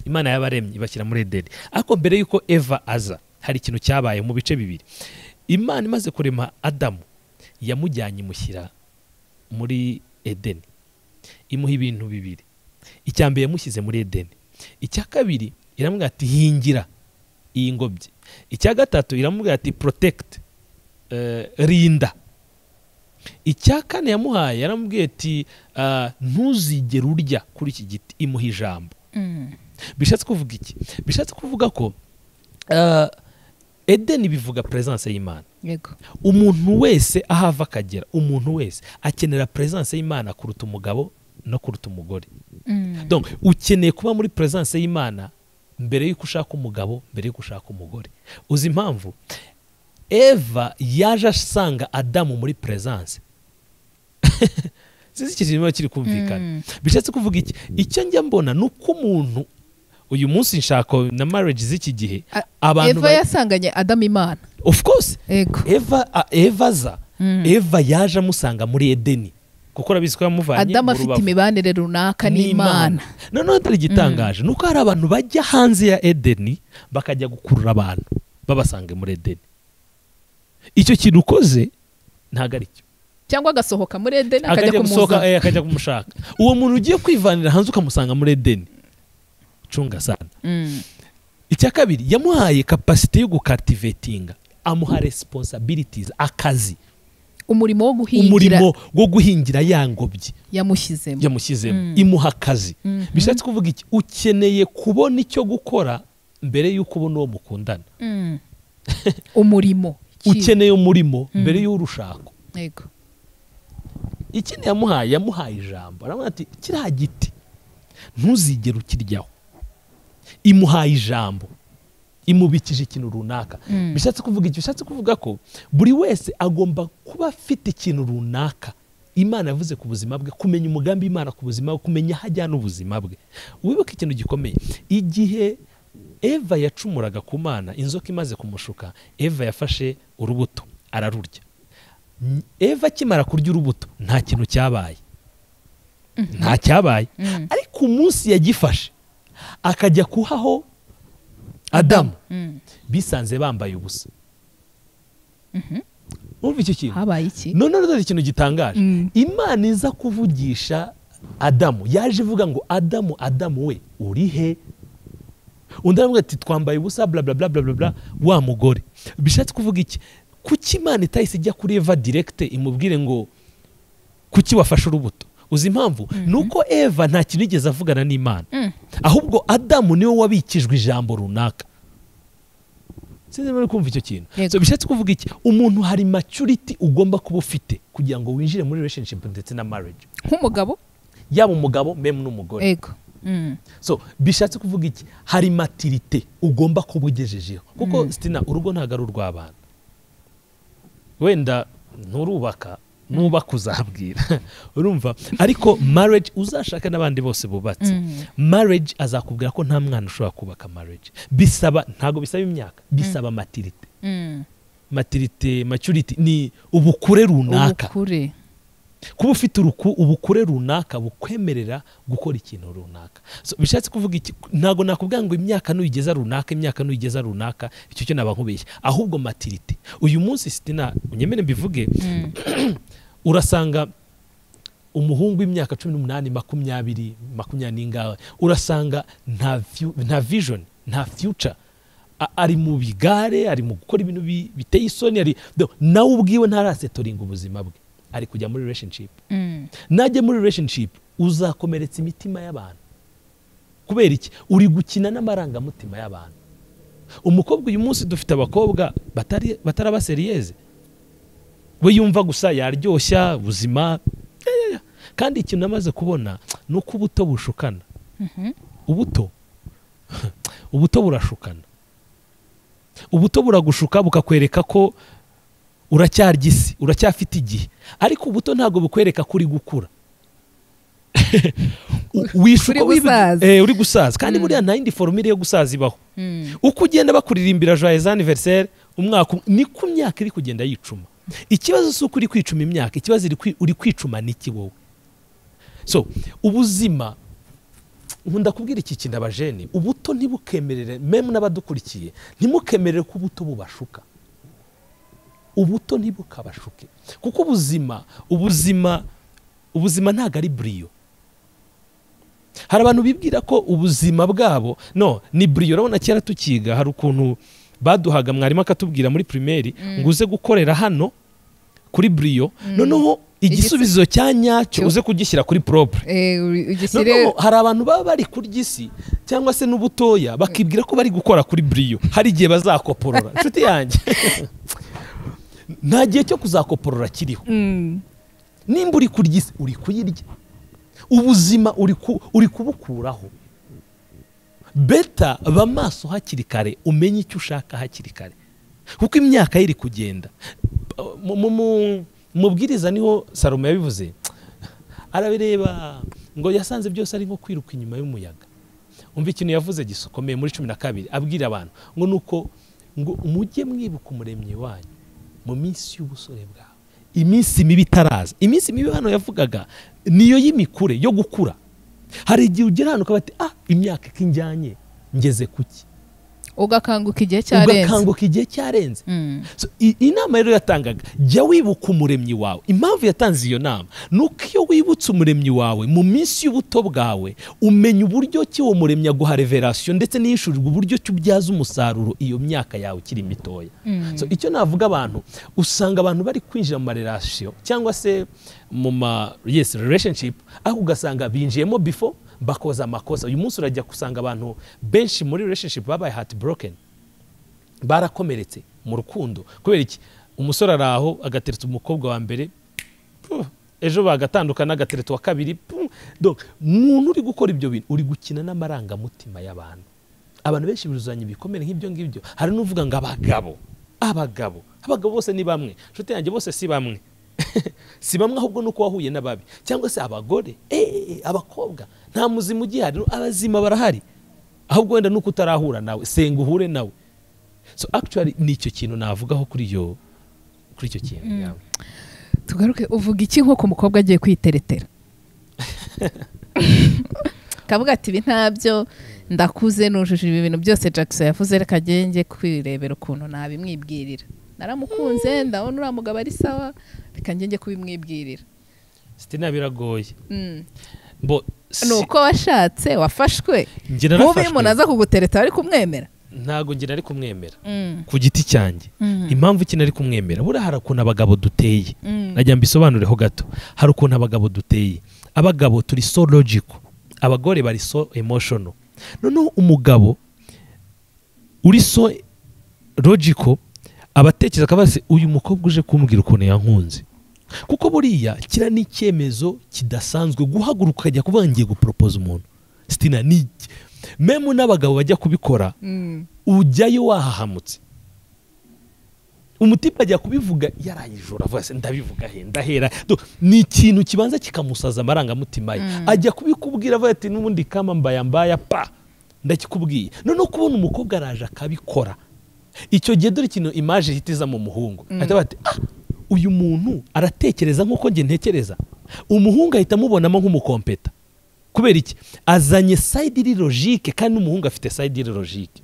S1: imana yabaremye ibashyira muri edeni ariko mbere y'uko eva aza hari ikintu cyabaye mu bice bibiri imana imaze kurema adamu yamujyanye imushyira muri edeni imuha ibintu bibiri icya mbere yamushyize muri edeni icya kabiri iramubwira ati hingira iyi ngobyi icya gatatu iramubwira ati protect eh, rinda icya kane yamuhaye yaramubwiye ati ah, ntuzigere urya kuri iki giti imuha ijambo
S2: Mm.
S1: bishatse kuvuga iki bishatse kuvuga ko ah, edeni bivuga peresanse y'imana
S2: yego
S1: umuntu wese aho ava akagera umuntu wese akenera peresanse y'imana kuruta umugabo no kuruta umugore
S2: Mm.
S1: donc ukeneye kuba muri peresanse y'imana mbere y'uko ushaka umugabo mbere y'uko ushaka umugore uzi impamvu eva yaje asanga adamu muri peresanse sinzi ikintu kirimo kiri kumvikana
S2: Mm.
S1: bishatse kuvuga iki icyo njya mbona ni uko umuntu uyu munsi nshaka na marriage z'iki gihe
S2: A-
S1: abantu
S2: eva
S1: ba-
S2: yasanganye adamu imana
S1: of course
S2: yego
S1: eva a- eva aza
S2: Mm.
S1: eva yaje amusanga muri edeni kuko urabizi ko yamuvanye
S2: adamu
S1: mu
S2: afite
S1: rubavu.
S2: imibanire runaka n'imana
S1: noneho atari igitangaje ni uko hari abantu bajya hanze ya edeni bakajya gukurura abantu babasanga muri edeni icyo kintu ukoze ntabwo ari cyo
S2: cyangwa agasohoka muri edeni akajya
S1: akajya gusohoka
S2: kumuzana
S1: eh, akajya kumushaka uwo muntu ugiye kwivanira hanze ukamusanga muri edeni cunga sana
S2: Mm.
S1: icya kabiri yamuhaye kapasite yo gukativetinga amuha responsibilities akazi
S2: umurimo wo guhingira
S1: umurimo wo guhingira ya ngobyi
S2: yamushyizemo
S1: yamushyizemo
S2: Mm.
S1: imuha akazi
S2: Mhm.
S1: bishatse kuvuga iki ukeneye kubona icyo gukora mbere y'uko ubona uwo mukundana
S2: Mm. umurimo Iki-
S1: ukeneye umurimo
S2: Mhm.
S1: mbere y'urushako
S2: yego
S1: ikindi yamuhaye yamuhaye ijambo aravuga ati kiriya giti ntuzigere ukiryaho imuhaye ijambo imubikije ikintu runaka
S2: Mm.
S1: bishatse kuvuga iki bishatse kuvuga ko buri wese agomba kuba afite ikintu runaka imana yavuze ku buzima bwe kumenya umugambi imana ku buzima bwe kumenya aho ajyana ubuzima bwe wibuke ikintu gikomeye igihe eva yacumuraga ku mana inzoka imaze kumushuka eva yafashe urubuto ararurya N- eva akimara kurya urubuto nta kintu cyabaye nta cyabaye
S2: Mm.
S1: ariko umunsi yagifashe akajya kuhaho adamu
S2: Mm.
S1: bisanze bambaye ubusa wumva icyo kintu
S2: habaye iki
S1: none dore ikintu gitangaje
S2: Mm.
S1: imana iza kuvugisha adamu yaje ivuga ngo adamu adamu we uri he undi aravuga ati twambaye ubusa bla bla bla bla bla bla wa mugore bishatse kuvuga iki kuki imana itahise ijya kuri eva direkite imubwire ngo kuki wafashe urubuto uzi impamvu ni uko eva nta kintu igeze avugana n'imana
S2: Mm.
S1: ahubwo adamu niwe wabikijwe ijambo runaka sinzi niba uri kumva icyo kintu
S2: Yego.
S1: so bishatse kuvuga iki umuntu hari maturity ugomba kuba ufite kugira ngo winjire muri relationship ndetse na marriage
S2: nk'umugabo
S1: yaba umugabo mem n'umugore
S2: ego Mm.
S1: so bishatse kuvuga iki hari matirite ugomba kuba ugejejeho kuko
S2: Mm.
S1: sitina urugo ntabwo ari urw'abana wenda nturubaka nubaka uzabwira urumva ariko marriage uzashaka n'abandi bose bubatse
S2: Mm.
S1: marriage azakubwira ko nta mwana ushobora kubaka marriage bisaba ntabwo bisaba imyaka bisaba matirite
S2: Mm.
S1: matirite maturity ni ubukure runaka
S2: ubukure
S1: kuba ufite uruku ubukure runaka bukwemerera gukora ikintu runaka So, bishatse kuvuga iki ntabwo nakubwira ngo imyaka nuyigeza runaka imyaka nuyigeza runaka icyo cyo naba nkubeshya ahubwo matirite uyu munsi sitina unyemere mbivuge
S2: Mm.
S1: urasanga umuhungu w'imyaka cumi n'umunani makumyabiri makumyabiri n'ingahe urasanga nta vyu- nta vision nta future A- ari mu bigare ari mu gukora ibintu bi- biteye isoni ari no, nawe ubwiwe ntarasetoringa ubuzima bwe ari kujya muri relationship
S2: Mm.
S1: najya muri relationship uzakomeretsa imitima y'abantu kubera iki uri gukina n'amarangamutima y'abantu umukobwa uyu munsi dufite abakobwa batari batari abaseriyeze we yumva gusa yaryoshya ubuzima ya, ya, ya. kandi ikintu namaze kubona ni uko ubuto bushukana
S2: Mhm.
S1: ubuto ubuto burashukana ubuto buragushuka bukakwereka ko uracyarya isi uracyafite igihe ariko ubuto ntabwo bukwereka ko uri gukura U- wishuka
S2: Uri
S1: wibi-
S2: gusaza.
S1: eh, uri gusaza kandi
S2: Mm.
S1: buriya nta yindi formire yo gusaza ibaho
S2: Mm.
S1: uko ugenda bakuririmbira joyeux anniversaire umwaka um- niko imyaka iri kugenda yicuma ikibazo si uko uri kwicuma imyaka ikibazo iri kwi- uri kwicuma niki wowe so ubuzima nkunda kubwira iki kintu abajene ubuto ntibukemerere memu n'abadukurikiye ntimukemerere ko ubuto bubashuka ubuto ntibukabashuke kuko ubuzima ubuzima ubuzima ntabwo ari buriyo hari abantu bibwira ko ubuzima bwabo no ni buriyo urabona kera tukiga hari ukuntu baduhaga mwarimu akatubwira muri pirimeri ngo uze gukorera hano kuri buriyo noneho igisubizo cya nyacyo
S2: Cyo.
S1: uze kugishyira kuri poropure
S2: Eh, uri-
S1: noneho
S2: ugishyire
S1: hari abantu baba bari kurya isi cyangwa se n'ubutoya bakibwira ko bari gukora kuri buriyo hari igihe bazakoporora inshuti yanjye nta gihe cyo kuzakoporora kiriho
S2: Mm.
S1: nimba uri kurya isi uri kuyirya ubuzima uri ku- uri kubukuraho beta ba maso hakiri kare umenye icyo ushaka hakiri kare kuko imyaka ye iri kugenda Mu- mu- mu- mubwiriza niho salomo yabivuze arabireba ngo yasanze byose ari nko kwiruka inyuma y'umuyaga umva ikintu yavuze gisokomeye muri cumi na kabiri abwira abantu ngo ni uko ngo mujye mwibuka umuremyi wanyu mu minsi y'ubusore bwawe iminsi mibi itaraza iminsi mibi hano yavugaga niyo y'imikure yo gukura hari igihe ugera ahantu ukaba ati ah imyaka ikinjyanye ngeze kuki
S2: ugakanguka igihe cyarenze
S1: ugakanguka igihe cyarenze
S2: Mm.
S1: So, i- inama rero yatangaga jya wibuka umuremyi wawe impamvu yatanze iyo nama ni uko iyo wibutse umuremyi wawe mu minsi y'ubuto bwawe umenya uburyo ki uwo muremyi aguha reverasiyo ndetse n'iyishurirwa uburyo ki ubyaza umusaruro iyo myaka yawe ikiri mitoya
S2: Mm.
S1: so, icyo navuga abantu usanga abantu bari kwinjira mu marerasiyo cyangwa se mu ma yes relationship ariko ugasanga binjiyemo before bakoza amakosa uyu munsi urajya gusanga abantu benshi muri relationship babaye heart broken barakomeretse mu rukundo kubera iki umusore ari aho agateretse umukobwa wa mbere puh, ejo bagatandukana agateretse uwa kabiri puh. Donc, muntu uri gukora ibyo bintu uri gukina n'amarangamutima y'abantu abantu benshi biruzanya ibikomere nk'ibyo ngibyo hari n'uvuga ngo abagabo abagabo abagabo bose ni bamwe inshuti yanjye bose si bamwe si bamwe ahubwo ni uko wahuye n'ababi cyangwa se abagore eh, abakobwa nta muzima ugihari abazima barahari ahubwo wenda nuko utarahura nawe senga uhure nawe so actually ni icyo kintu navugaho kuri iyo kuri icyo kintu yawe
S2: tugaruke uvuga iki nko ku mukobwa agiye kwiteretera kavuga ati ibi ntabyo ndakuze nujuje ibi bintu byose jackson yavuze reka njye njye kwirebera ukuntu nabimwibwirira naramukunze ndabona uriya mugabo ari sawa reka njye njye kubimwibwirira
S1: sitina biragoye
S2: Mm.
S1: bo
S2: ni uko washatse wafashwe
S1: njye
S2: nk'ubu iyo umuntu
S1: narafashwe
S2: aza kugutereta wari kumwemera
S1: ntago ngira ari kumwemera
S2: Mm,
S1: ku giti cyanjye
S2: mm,
S1: impamvu iki nari kumwemera buriya hari ukuntu abagabo duteye
S2: mm.
S1: najya mbisobanureho gato hari ukuntu abagabo duteye abagabo turi so logical abagore bari so emotional noneho umugabo uri so logical aba atekereza akabaza ati, uyu mukobwa uje kumbwira ukuntu yankunze kuko buriya kiriya ni icyemezo kidasanzwe guhaguruka ukajya kuvuga ngiye guporopoza umuntu sitina ni iki?" memu n'abagabo bajya kubikora
S2: Mm,
S1: ujyayo wahahamutse umutipe ajya kubivuga yarayijura avuga se ndabivuga he ndahera Do- ni ikintu kibanza kikamusaza amarangamutima ye
S2: Mm.
S1: ajya kubikubwira avuga ati n'ubundi kama mbaya mbaya pa ndakikubwiye noneho kubona umukobwa araje akabikora icyo gihe dore ikintu imaje ihita iza mu muhungu
S2: Mm.
S1: ahita avuga ati ah uyu muntu aratekereza nk'uko njye ntekereza umuhungu ahita amubonamo nk'umukompeta kubera iki azanye sayidiri logike kandi n'umuhungu afite sayidiri logike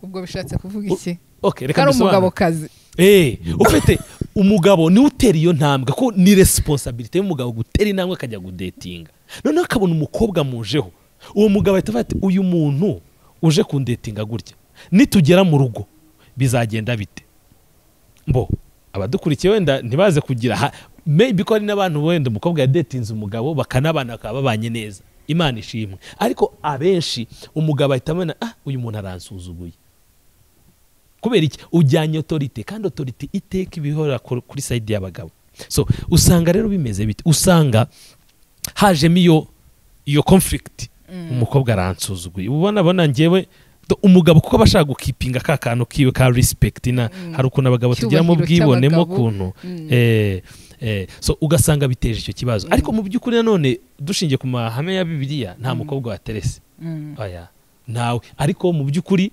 S2: ubwo bishatse kuvuga
S1: U-
S2: iki
S1: okay, reka
S2: kari
S1: mbisobanure.
S2: umugabo kazi
S1: Eh, ufite umugabo niwe utera iyo ntambwe ko ni resiponsabiriti y'umugabo gutera intambwe akajya gudetinga noneho akabona umukobwa mujeho uwo mugabo ahita avuga ati uyu muntu uje kundetinga gutya nitugera mu rugo bizagenda bite mbo abadukurikiye wenda ntibaze kugira ha- maybe ko hari n'abantu wenda umukobwa yadetinze umugabo bakanabana bakaba babanye neza imana ishimwe ariko abenshi umugabo ahita abona ah uyu muntu aransuzuguye kubera iki ujyanye otorite kandi otorite iteka ibihora ku- kuri sayidi y'abagabo so usanga rero bimeze bite usanga hajemo iyo iyo conflict umukobwa aransuzuguye ubona abona njyewe do- umugabo kuko aba ashaka gukipinga ka kantu kiwe ka respect na
S2: Mm.
S1: hari ukuntu abagabo tugira mu
S2: Icyubahiro
S1: bwibonemo
S2: cy'abagabo.
S1: ukuntu
S2: Mm.
S1: eh, eh, so ugasanga biteje icyo kibazo
S2: Mm.
S1: ariko mu by'ukuri nanone dushingiye ku mahame ya bibiliya nta
S2: Mm.
S1: mukobwa waterese
S2: Mm,
S1: oya ntawe ariko mu by'ukuri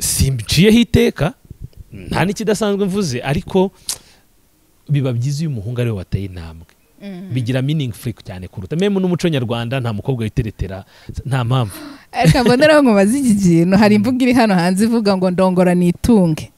S1: simbiciyeho iteka nta n'ikidasanzwe mvuze ariko biba byiza iyo umuhungu ariwe wateye intambwe
S2: mm.
S1: bigira meaningful cyane kuruta memu n'umuco nyarwanda nta mukobwa witeretera nta mpamvu
S2: ariko mboneraho ngo maze iki kintu hari imvugo iri hano hanze ivuga ngo ndongora nitunge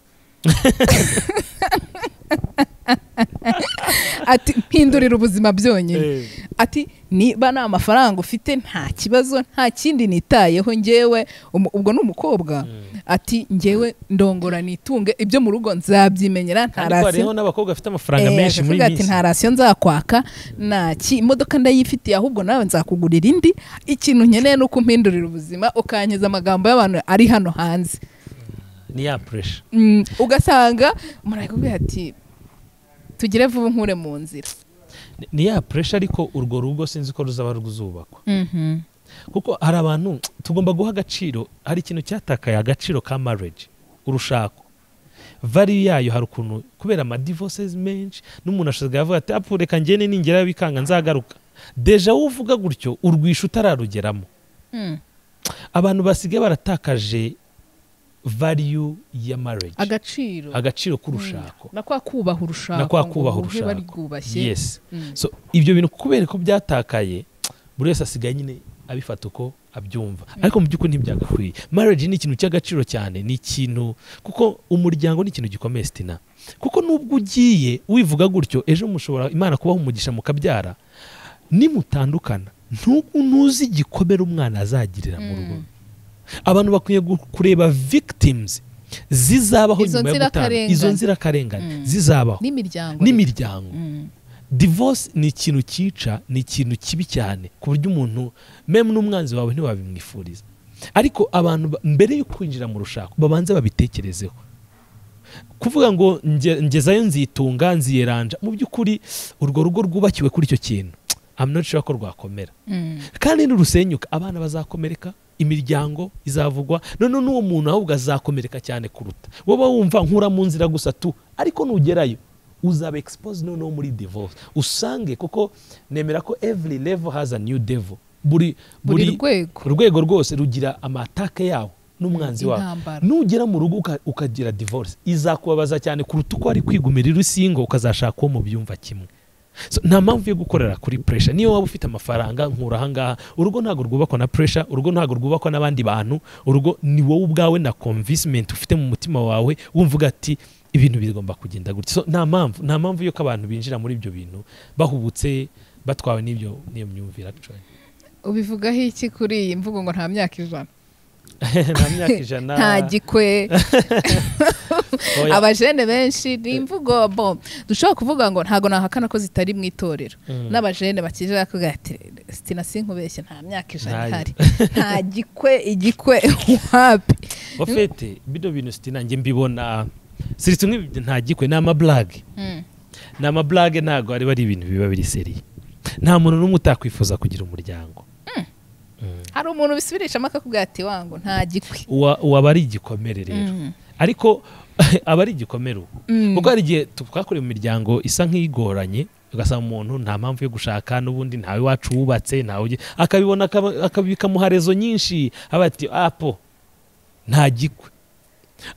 S2: ati mpindurira ubuzima byonyine ati niba nta mafaranga ufite nta kibazo nta kindi nitayeho ngewe umu- ubwo ni umukobwa ati ngewe ndongora nitunge ibyo mu rugo nzabyimenyera nta
S1: kandi ko hariho
S2: rasiyo
S1: n'abakobwa bafite amafaranga
S2: Eh,
S1: menshi muri
S2: akavuga ati
S1: iyi
S2: nta
S1: minsi
S2: rasiyo nzakwaka nta ki imodoka ndayifitiye ahubwo nawe nzakugurira indi ikintu nkeneye ni uko umpindurira ubuzima ukanyeza amagambo y'abantu ari hano hanze
S1: ni ya puresha
S2: Mm, ugasanga murakubwira ati tugire vuba nkure mu nzira
S1: ni ya puresha ariko urwo rugo sinzi ko ruzaba ruzubakwa
S2: Mhm.
S1: kuko hari abantu tugomba guha agaciro hari ikintu cyatakaye agaciro ka marriage urushako vali yayo hari ukuntu kubera amadivorces menshi n'umuntu ashobora avuga ati apfu reka ngende ningera bikanga nzagaruka deja wowe uvuga gutyo urwisha utararugeramo
S2: Mm.
S1: abantu basigaye baratakaje value ya marriage
S2: agaciro
S1: agaciro k'urushako
S2: na kwa kubaha urushako
S1: Na kwa kubaha
S2: ngo ruhe
S1: urushako.
S2: barwubashye
S1: yes
S2: Mm.
S1: so ibyo bintu kubera ko byatakaye buri wese asigaye nyine abifata uko abyumva ariko mu by'ukuri ntibyagakwiye marriage ni ikintu cy'agaciro cyane ni ikintu kuko umuryango ni ikintu gikomeye sitina kuko nubwo ugiye wivuga gutyo ejo mushobora imana kubaha umugisha mukabyara nimutandukana ntugu ntuzi igikomere umwana azagirira mu rugo
S2: Mm.
S1: abantu bakwiye gu- kureba victims zizabaho
S2: Izo
S1: nyuma yo gutana
S2: nzirakarengane.
S1: izo nzirakarengane
S2: Mm.
S1: zizabaho
S2: n'imiryango
S1: n'imiryango
S2: Mm.
S1: divorce ni ikintu cyica ni ikintu kibi cyane ku buryo umuntu memu n'umwanzi wawe ntiwabimwifuriza ariko abantu ba- mbere yo kwinjira mu rushako babanze babitekerezeho kuvuga ngo nge- ngezayo nzitunga nziyeranja mu by'ukuri urwo rugo rwubakiwe kuri icyo kintu I'm not sure ko rwakomera
S2: Mm.
S1: kandi nirusenyuka abana bazakomereka imiryango izavugwa noneho n'uwo muntu ahubwo azakomereka cyane kuruta wowe wumva nkura mu nzira gusa tu ariko nugerayo uzaba expose noneho muri divorce usange kuko nemera ko every level has a new devil buri
S2: buri rwego
S1: urwego rwose rugira amatake yawo n'umwanzi wawe
S2: Intambara.
S1: nugera mu rugo uka- ukagira divorce izakubabaza cyane kuruta uko wari kwigumira irusingo ukazashaka uwo mu byumva kimwe So, nta mpamvu yo gukorera kuri pressure niyo waba ufite amafaranga nkura ahangaha urugo ntabwo rwubakwa na pressure urugo ntabwo rwubakwa n'abandi bantu urugo ni wowe ubwawe na convincement ufite mu mutima wawe wumva uga ati ibintu bigomba kugenda gutya so, nta mpamvu nta mpamvu yuko abantu binjira muri ibyo bintu bahubutse batwawe n'ibyo n'iyo myumvire actually
S2: ubivugaho iki kuri iyi mvugo ngo nta myaka ivana
S1: nta myaka ijana
S2: nta gikwe
S1: Oya.
S2: abajene benshi ni imvugo bo dushobora kuvuga ngo ntago nahakana ko zitari mu itorero
S1: Mm.
S2: n'abajene bakije bakubwira ati sitina sinkubeshye nta myaka ijana
S1: Ntayo.
S2: ihari nta gikwe igikwe wapi
S1: ofete bino bintu sitina njye mbibona siritse umwe nta gikwe ni amaburage
S2: Mm.
S1: ni amaburage ntabwo ari ari ibintu biba biri seriye nta muntu n'umwe utakwifuza kugira umuryango Mm.
S2: hari umuntu bisubirishamo akakubwira ati wangu nta gikwe
S1: Uwa- uba ari igikomere rero
S2: Mm.
S1: ariko aba ari igikomere ubu
S2: Mm.
S1: kuko hari igihe tu- twakorewe mu miryango isa nk'igoranye ugasanga umuntu nta mpamvu yo gushaka n'ubundi ntawe iwacu wubatse ntawe ugi- akabibona akaba- akabikamuha rezo nyinshi aba ati apo nta gikwe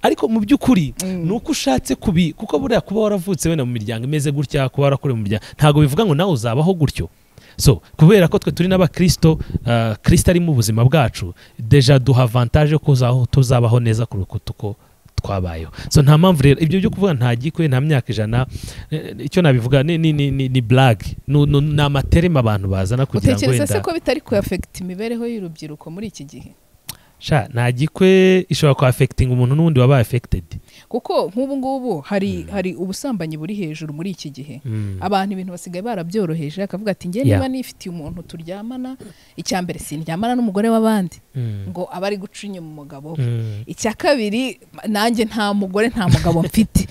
S1: ariko mu by'ukuri
S2: Mm.
S1: ni uko ushatse kubi kuko buriya kuba waravutse wenda mu miryango imeze gutya kuba warakorewe mu miryango ntabwo bivuga ngo nawe uzabaho gutyo so kubera ko twe turi n'abakristo ah, kristo ari mu buzima bwacu deja duha avantage yo kuzaho tuzabaho neza kuruta uko twabayeho so nta mpamvu rero ibyo byo kuvuga nta gikwe nta myaka ijana eh, icyo nabivuga ni, ni, ni, ni, ni blague ni, ni, ni amaterema abantu bazana kugira ngo
S2: utekereza se
S1: wenda
S2: ko bitari kuafekita imibereho y'urubyiruko muri iki gihe
S1: sha nta gikwe ishobora kuhafekitinga umuntu n'undi wabaye affected
S2: kuko nk'ubu ngubu hari hari ubusambanyi buri hejuru muri iki gihe
S1: Mm.
S2: abantu ibintu basigaye barabyoroheje akavuga ati ngewe
S1: Yeah.
S2: niba nifitiye umuntu turyamana icya mbere sindyamana n'umugore w'abandi
S1: Mm.
S2: ngo aba ari guca inyuma umugabo we
S1: Mm.
S2: icya kabiri nanjye nta mugore nta mugabo mfite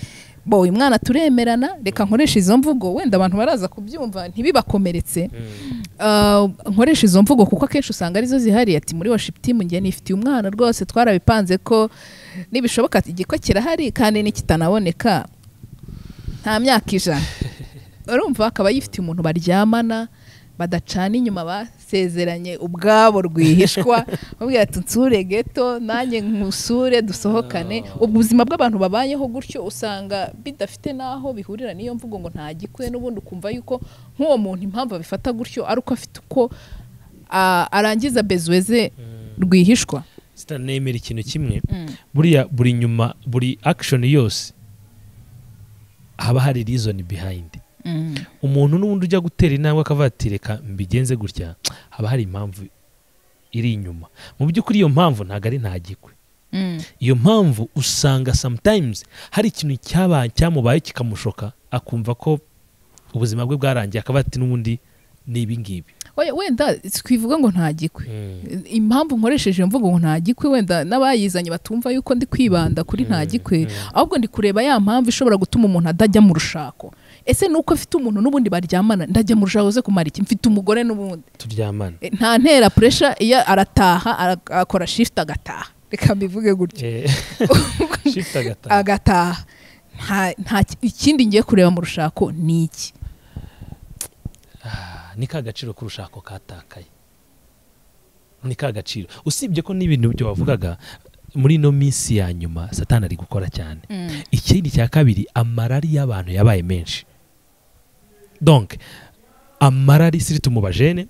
S2: bo uyu mwana turemerana reka nkoresha izo mvugo wenda abantu baraza kubyumva ntibibakomeretse
S1: Mm.
S2: Uh, nkoresha izo mvugo kuko akenshi usanga arizo zihariye ati muri worship team njye nifitiye umwana rwose twarabipanze ko nibishoboka igikwe kirahari kandi nikitanaboneka nta myaka ijana urumva akaba yifitiye umuntu baryamana badacana inyuma basezeranye ubwabo rwihishwa babwira ati nsure geto nanjye nkusure dusohokane ubwo ubuzima bw'abantu babayeho gutyo usanga bidafite n'aho bihurira n'iyo mvugo ngo nta gikwe n'ubundi ukumva yuko nk'uwo muntu impamvu abifata gutyo ari uko afite uko ah, arangiza bezwe ze rwihishwa
S1: sitanemera ikintu kimwe buriya buri nyuma buri action yose haba hari reason behind umuntu n'ubundi ujya gutera intambwe akavuga ati reka mbigenze gutya haba hari impamvu iri inyuma mu by'ukuri iyo mpamvu ntabwo ari ntagikwe iyo mpamvu usanga sometimes hari ikintu cyabaye cyamubaye kikamushoka akumva ko ubuzima bwe bwarangiye akavuga ati n'ubundi ni ibi ngibi
S2: Oya, wenda twivuga ngo nta gikwe impamvu nkoresheje iyo mvugo ngo nta gikwe wenda n'abayizanye batumva yuko ndi kwibanda kuri nta gikwe ahubwo ndi kureba ya mpamvu ishobora gutuma umuntu atajya mu rushako ese ni uko afite umuntu n'ubundi baryamana ndajya mu rushako ze kumara iki mfite umugore n'ubundi
S1: turyamana
S2: E, nta ntera puresha iyo arataha ara- akora shifuti agataha reka mbivuge gutyo
S1: Eh, shift agataha.
S2: agataha nta, nta ikindi ngiye kureba mu rushako ni iki
S1: Ah, ni ka gaciro k'urushako katakaye ni ka gaciro usibye ko n'ibintu byo wavugaga muri ino minsi ya nyuma satani ari gukora cyane ikindi cya kabiri amarari y'abantu yabaye menshi donc amarari siriti mu bajene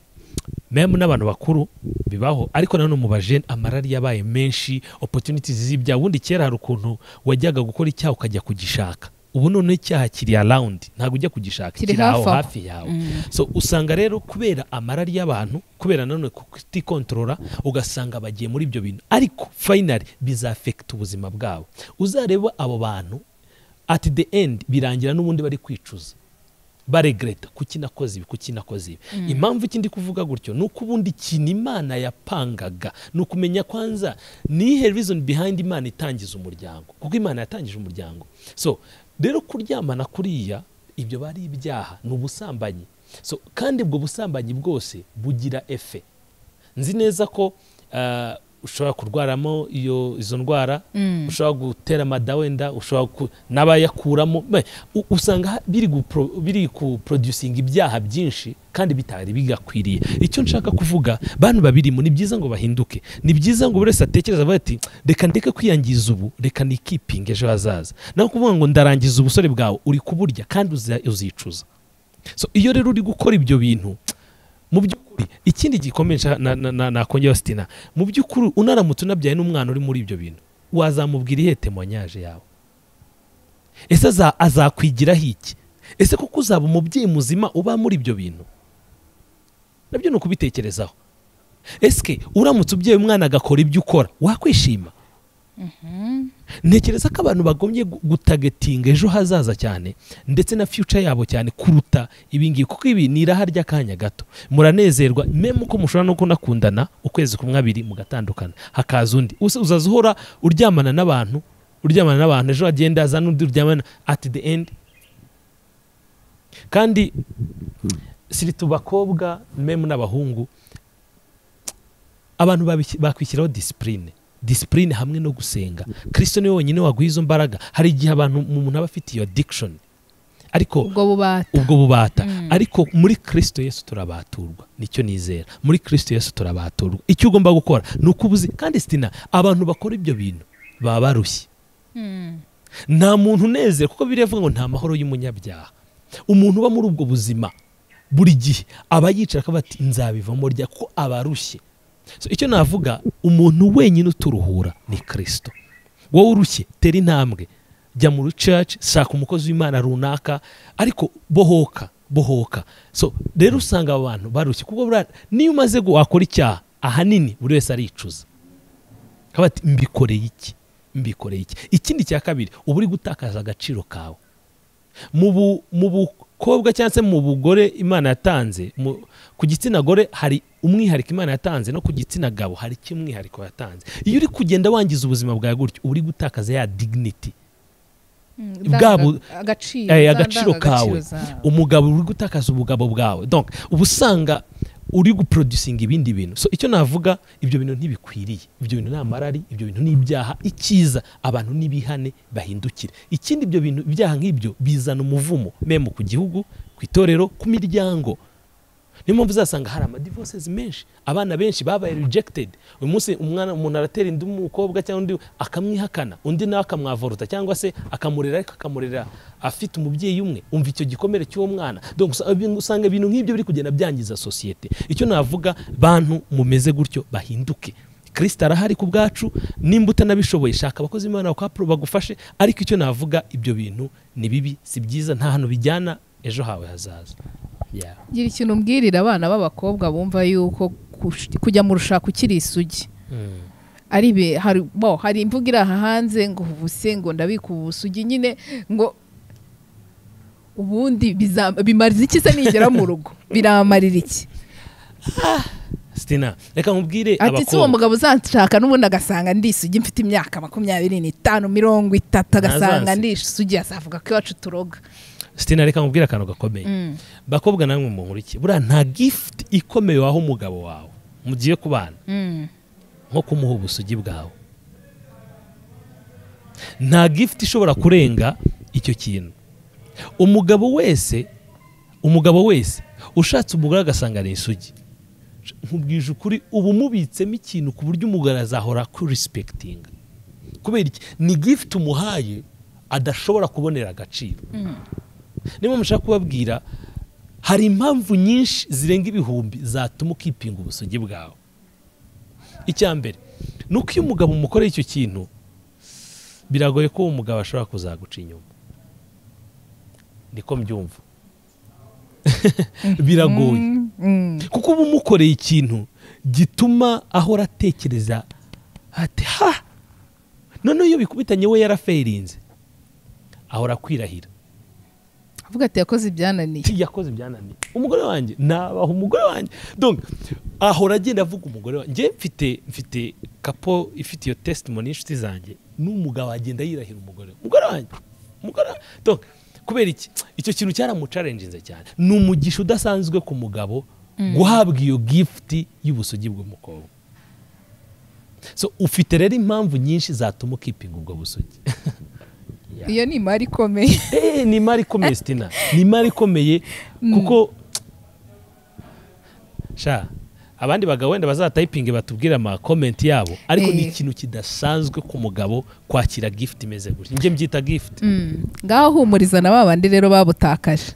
S1: memu n'abantu bakuru bibaho ariko nanone mu bajene amarari yabaye menshi opportunities z'ibyaha ubundi kera hari ukuntu wajyaga gukora icyaha ukajya kugishaka ubu none icyaha kiri arawundi ntabwo ujya kugishaka
S2: Kiri
S1: kiri aho
S2: hafi aho.
S1: hafi yawe so usanga rero kubera amarari y'abantu kubera nanone kutikontorora ugasanga bagiye muri ibyo bintu ariko fayinari bizafekita ubuzima bwabo uzareba abo bantu ati the end birangira n'ubundi bari kwicuza baregreta kuki nakoze ibi kuki nakoze ibi impamvu iki ndi kuvuga gutyo ni uko ubundi ikintu imana yapangaga ni ukumenya kwanza nihe reason behind imana itangiza umuryango kuko imana yatangije umuryango so rero kuryamana kuriya ibyo bari ibyaha ni ubusambanyi so kandi ubwo busambanyi bwose bugira efe nzi neza ko ah, ushobora kurwaramo iyo izo ndwara ushobora gutera amada wenda ushobora ku- n'abayakuramo Me- u- usanga ha- biri gupro- biri kuproducinga ibyaha byinshi kandi bitari bigakwiriye icyo nshaka kuvuga bantu babirimo ni byiza ngo bahinduke ni byiza ngo buri wese atekereza avuga ati reka ndeke kwiyangiza ubu reka nikipinga ejo hazaza naho kuvuga ngo ndarangiza ubusore bwawe uri kuburya kandi uza- uzicuza so iyo rero uri gukora ibyo bintu mu by'ukuri ikindi gikomeye nshaka- na- na- na- nakongeraho sitina mu by'ukuri unaramutse unabyaye n'umwana uri muri ibyo bintu wazamubwira ihe temonyaje yawe ese aza- azakwigiraho iki ese kuko uzaba umubyeyi muzima uba muri ibyo bintu nabyo ni ukubitekerezaho esike uramutse ubyeyi umwana agakora ibyo ukora wakwishima ntekereza ko abantu bagombye gu- gutagetinga ejo hazaza cyane ndetse na future yabo cyane kuruta ibingibi kuko ibi ni iraha ry'akanya gato muranezerwa memu uko mushobora no kunakundana ukwezi kumwe abiri mugatandukana hakaza undi Uza- uzaza uhora uryamana n'abantu uryamana n'abantu ejo hagenda haza n'undi uryamana at the end kandi siri tu bakobwa memu n'abahungu abantu babiki- bakwishyiraho disipurine disipurine hamwe no gusenga kirisito niwe wenyine waguha izo mbaraga hari igihe abantu umuntu aba afite iyo adikishoni ariko
S2: ubwo bubata
S1: ubwo bubata
S2: Mm.
S1: ariko muri kirisito yesu turabaturwa nicyo nizera muri kirisito yesu turabaturwa icyo ugomba gukora ni uko ubuzi kandi sitina abantu bakora ibyo bintu baba barushye
S2: Mm.
S1: nta muntu unezera kuko biriya avuga ngo nta mahoro y'umunyabyaha umuntu uba muri ubwo buzima buri gihe aba yicara akavuga ati nzabivamo rya ko abarushye So, icyo navuga umuntu wenyine uturuhura ni kirisito wowe urushye tera intambwe jya muri church shaka umukozi w'imana runaka ariko bohoka bohoka so rero usanga aba bantu barushye kuko buriya niyo umaze gu- wakora icyaha ahanini buri wese aricuza Akavuga ati mbikoreye iki mbikoreye iki ikindi cya kabiri uba uri gutakaza agaciro kawe mu bu- mu bukobwa cyangwa se mu bugore imana yatanze mu- ku gitsina gore hari umwihariko imana yatanze no ku gitsina gabo hari kimwihariko yatanze iyo uri kugenda wangiza ubuzima bwawe gutyo uba uri gutakaza ya dignity
S2: Mm,
S1: Bwabo-
S2: ndanga- agaciro
S1: eh,
S2: za
S1: agaciro
S2: ndangagaciro
S1: kawe.
S2: zawe.
S1: umugabo uri gutakaza ubugabo bwawe donc uba usanga uri guproducinga ibindi bintu so icyo navuga ibyo bintu ntibikwiriye ibyo bintu ni amarari ibyo bintu ni ibyaha icyiza abantu n'ibihane bahindukire ikindi ibyo bintu ibyaha nk'ibyo bizana umuvumo memu ku gihugu ku itorero ku miryango niyo mpamvu uzasanga hari amadivorces menshi abana benshi babaye rejected uyu munsi umwana umuntu aratera undi mukobwa cyangwa undi akamwihakana undi nawe akamwavorota cyangwa se akamurera ariko akamurera afite umubyeyi umwe umva icyo gikomere cy'uwo mwana donc usa- ibintu- usanga ibintu nk'ibyo biri kugenda byangiza sosiyete icyo navuga bantu mumeze gutyo bahinduke kirisita arahari ku bwacu nimba utanabishoboye shaka abakozi b'imana bakapuro bagufashe ariko icyo navuga ibyo bintu ni bibi si byiza nta hantu bijyana ejo hawe hazaza yeah.
S2: gira ikintu umbwirira abana b'abakobwa bumva yuko kush- kujya mu rushako ukiri isugi
S1: Mm.
S2: ari be hari bo hari imvugo iri aha hanze ngo ubuse ngo ndabika ubusugi nyine ngo ubundi biza- bimariza iki se nigera mu rugo biramarira iki
S1: sitina reka nkubwire
S2: ati si uwo
S1: abakobwa
S2: mugabo uzanshaka n'ubundi agasanga ndi isugi mfite imyaka makumyabiri n'itanu mirongo itatu agasanga
S1: Ntazansi.
S2: ndi isugi azavuga ko iwacu turoga
S1: sitina reka nkubwire akantu gakomeye
S2: Mm.
S1: bakobwa namwe munkurikiye buriya nta gifuti ikomeye waha umugabo wawe mugiye kubana
S2: Mm.
S1: nko kumuha ubusugi bwawe nta gifuti ishobora kurenga icyo kintu umugabo wese umugabo wese ushatse umugore agasanga ni isugi nkubwije ukuri uba umubitsemo ikintu ku buryo umugore azahora kurisipekitinga kubera iki ni gifuti umuhaye adashobora kubonera agaciro niba mushaka kubabwira hari impamvu nyinshi zirenga ibihumbi zatuma ukipinga ubusugi bwawe icya mbere ni uko iyo umugabo umukoreye icyo kintu biragoye ko uwo mugabo ashobora kuzaguca inyuma niko mbyumva biragoye
S2: Mm, mm.
S1: kuko uba umukoreye ikintu gituma ahora atekereza ati ha noneho iyo bikubitanye we yaraferinze ahora akwirahira
S2: avuga ati yakoze ibyananiye
S1: Ti, yakoze ibyananiye umugore wanjye nabaha umugore wanjye donc ahora agenda avuga umugore wanjye njye mfite mfite kapo ifite iyo testimony y'inshuti zanjye n'umugabo agenda yirahira umugore umugore wanjye umugore wa- donc kubera iki icyo kintu cyaramucarenjinze cyane ni umugisha udasanzwe ku mugabo guhabwa iyo gift y'ubusugi bw'umukobwa so ufite rero impamvu nyinshi zatuma ukipinga ubwo busugi Yeah.
S2: iyo ni imari ikomeye
S1: Eh, ni imari ikomeye sitina ni imari ikomeye kuko sha abandi bagabo wenda bazatayipinge batubwire amakomenti yabo ariko ni
S2: Eh.
S1: ikintu kidasanzwe ku mugabo kwakira gifuti imeze gutya njye mbyita gifuti
S2: Mm. ngaho humuriza na ba bandi rero babutakaje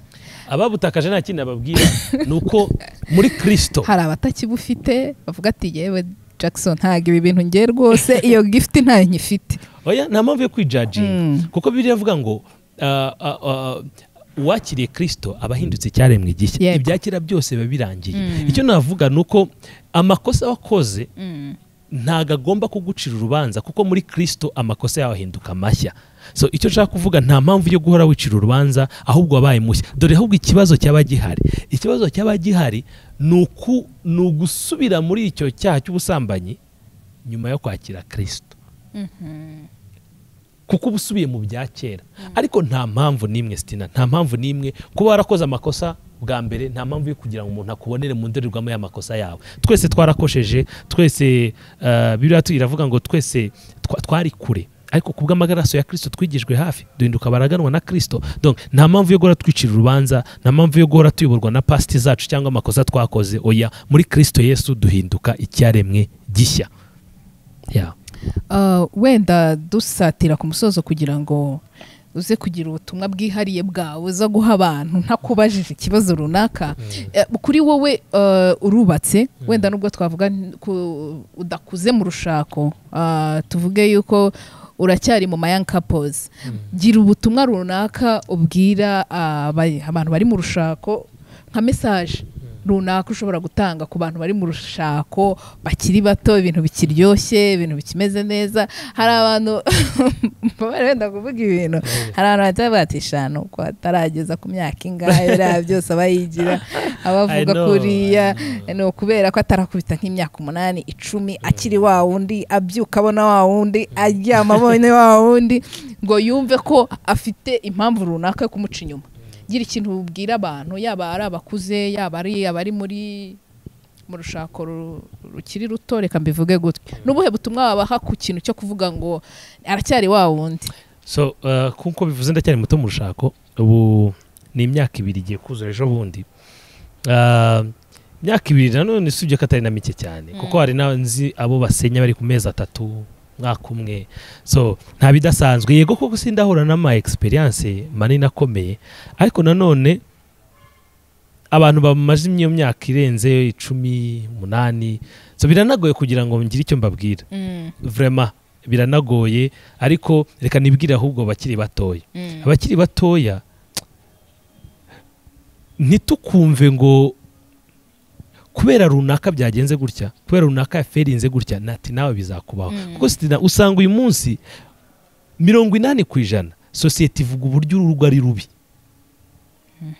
S1: ababutakaje nta kindi nababwira ni uko muri kirisito
S2: hari abatakibufite bavuga ati yewe jackson ntabwo ibi bintu ngiye rwose iyo gifuti ntayo nyifite
S1: oya nta mpamvu yo kwijaginga
S2: Mm.
S1: kuko biriya avuga ngo ah, ah, ah, uwakiriye kirisito aba ahindutse icyaremwe gishya
S2: Yego.
S1: ibya kera byose biba birangiye
S2: Mm.
S1: icyo navuga ni uko amakosa wakoze
S2: Mm.
S1: ntago agomba kugucira urubanza kuko muri kirisito amakosa yawe ahinduka mashya so icyo nshaka kuvuga nta mpamvu yo guhora wicira urubanza ahubwo wabaye mushya dore ahubwo ikibazo cyaba gihari ikibazo cyaba gihari ni uku ni ugusubira muri icyo cyaha cy'ubusambanyi nyuma yo kwakira kirisito kuko uba usubiye mu bya kera ariko nta mpamvu n'imwe sitina nta mpamvu n'imwe kuba warakoze amakosa bwa mbere nta mpamvu yo kugira ngo umuntu akubonere mu ndorerwamo y'amakosa yawe twese twarakosheje twese eh, biriya tu- iravuga ngo twese twa- twari kure ariko ku bw'amagaraso ya kirisito twigijwe hafi duhinduka baraganwa na kirisito donc nta mpamvu yo guhora twicira urubanza nta mpamvu yo guhora tuyoborwa na pasiti zacu cyangwa amakosa twakoze oya muri kirisito yesu duhinduka icyaremwe gishya yeah.
S2: Uh, wenda dusatira ku musozo kugira ngo uze kugira ubutumwa bwihariye bwawe uza guha abantu ntakubajije ikibazo runaka Eh, kuri wowe eh, urubatse wenda nubwo twavuga n- ku- udakuze mu rushako ah, tuvuge yuko uracyari mu mayangi kapozi gira ubutumwa runaka ubwira aba- abantu bari mu rushako nka mesaje runaka ushobora gutanga ku bantu bari mu rushako bakiri bato ibintu bikiryoshye ibintu bikimeze neza hari abantu baba wenda kuvuga ibintu hari abantu bahita bavuga ati shanu ko atarageza ku myaka ingahe biriya byose aba yigira aba
S1: I
S2: avuga
S1: know,
S2: kuriya
S1: I know.
S2: ni ukubera ko atarakubita nk'imyaka umunani icumi akiri wa wundi abyuka abona wa wundi aryama abonye wa wundi ngo yumve ko afite impamvu runaka yo kumuca inyuma gira ikintu ubwira abantu yaba ari abakuze yaba ari abari muri mu rushako ru- rukiri ruto reka mbivuge gutya n'ubuhe butumwa wabaha ku kintu cyo kuvuga ngo aracyari wa wundi
S1: so uh, kuko bivuze ndacyari muto mu rushako ubu ni imyaka ibiri igiye kuzura ejo bundi Uh, imyaka ibiri nanone usibye ko atari na mike cyane kuko hari na nzi abo basenya bari ku mezi atatu mwaka umwe so nta bidasanzwe yego koko sindahura n'ama experience manini akomeye ariko nanone abantu bamaze iyo myaka irenze icumi umunani so biranagoye kugira ngo ngire icyo mbabwira vrema biranagoye ariko reka nibwire ahubwo bakiri batoya abakiri batoya ntitukumve ngo kubera runaka byagenze gutya kubera runaka yaferinze gutya nati nawe bizakubaho
S2: Mm.
S1: kuko sitina usanga uyu munsi mirongo inani ku ijana sosiyete ivuga uburyo urwo ari rubi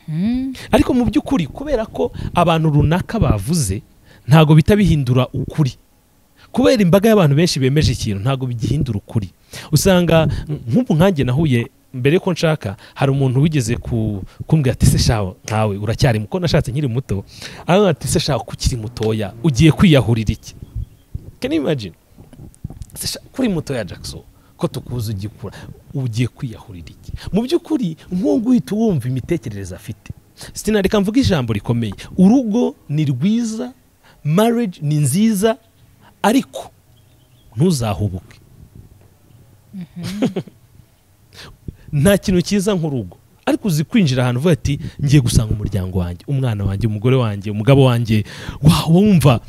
S2: Mm.
S1: ariko mu by'ukuri kubera ko abantu runaka bavuze ntago bihita bihindura ukuri kubera imbaga y'abantu benshi bemeje ikintu ntago bigihindura ukuri usanga mm, nk'ubu nkanjye nahuye mbere ko nshaka hari umuntu wigeze ku- kumbwira ati se shawe nkawe uracyari muto nashatse nkiri muto arambwira ati se shawe ko ukiri mutoya ugiye kwiyahurira iki can you imagine se sha- kuri mutoya jackson ko tukuzi ugikura ugiye kwiyahurira iki mu by'ukuri nk'uwo guhita wumva imitekerereze afite sitina reka mvuga ijambo rikomeye urugo ni rwiza marriage ni nziza ariko ntuzahubuke nta kintu cyiza nk'urugo ariko uzi kwinjira ahantu uvuga ati ngiye gusanga umuryango wanjye umwana wanjye umugore wanjye umugabo wanjye wawe wumva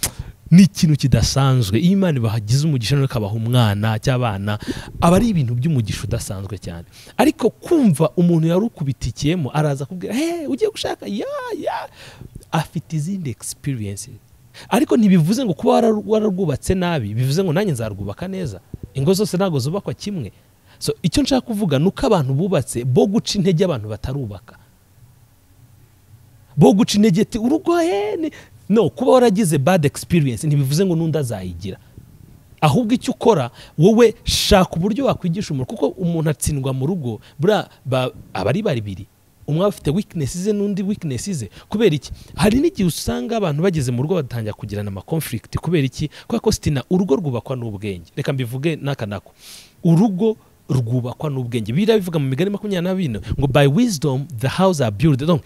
S1: ni ikintu kidasanzwe iyo imana ibahagize umugisha noneho ikabaha umwana cy'abana aba ari ibintu by'umugisha udasanzwe cyane ariko kumva umuntu yari ukubitikiyemo araza akubwira he ugiye gushaka ya ya afite izindi experiences ariko ntibivuze ngo kuba warar- wararwubatse nabi bivuze ngo nanjye nzarwubaka neza ingo zose ntabwo zubakwa kimwe so icyo nshaka kuvuga ni uko abantu bubatse bo guca intege abantu batarubaka bo guca intege ti urugo he ni-" no kuba waragize bad experience ntibivuze ngo n'undi azayigira ahubwo icyo ukora wowe shaka uburyo wakwigisha umuntu kuko umuntu atsindwa mu rugo buriya ba- aba ari babiri umwe aba afite weakness ze n'undi weakness ze kubera iki hari n'igihe usanga abantu bageze mu rugo batangira kugirana amakonflict kubera iki kubera ko sitina urugo rwubakwa n'ubwenge reka mbivuge n'aka nako urugo rwubakwa n'ubwenge biriya bivuga mu migani makumyabiri na bine ngo by wisdom the house are built Donc,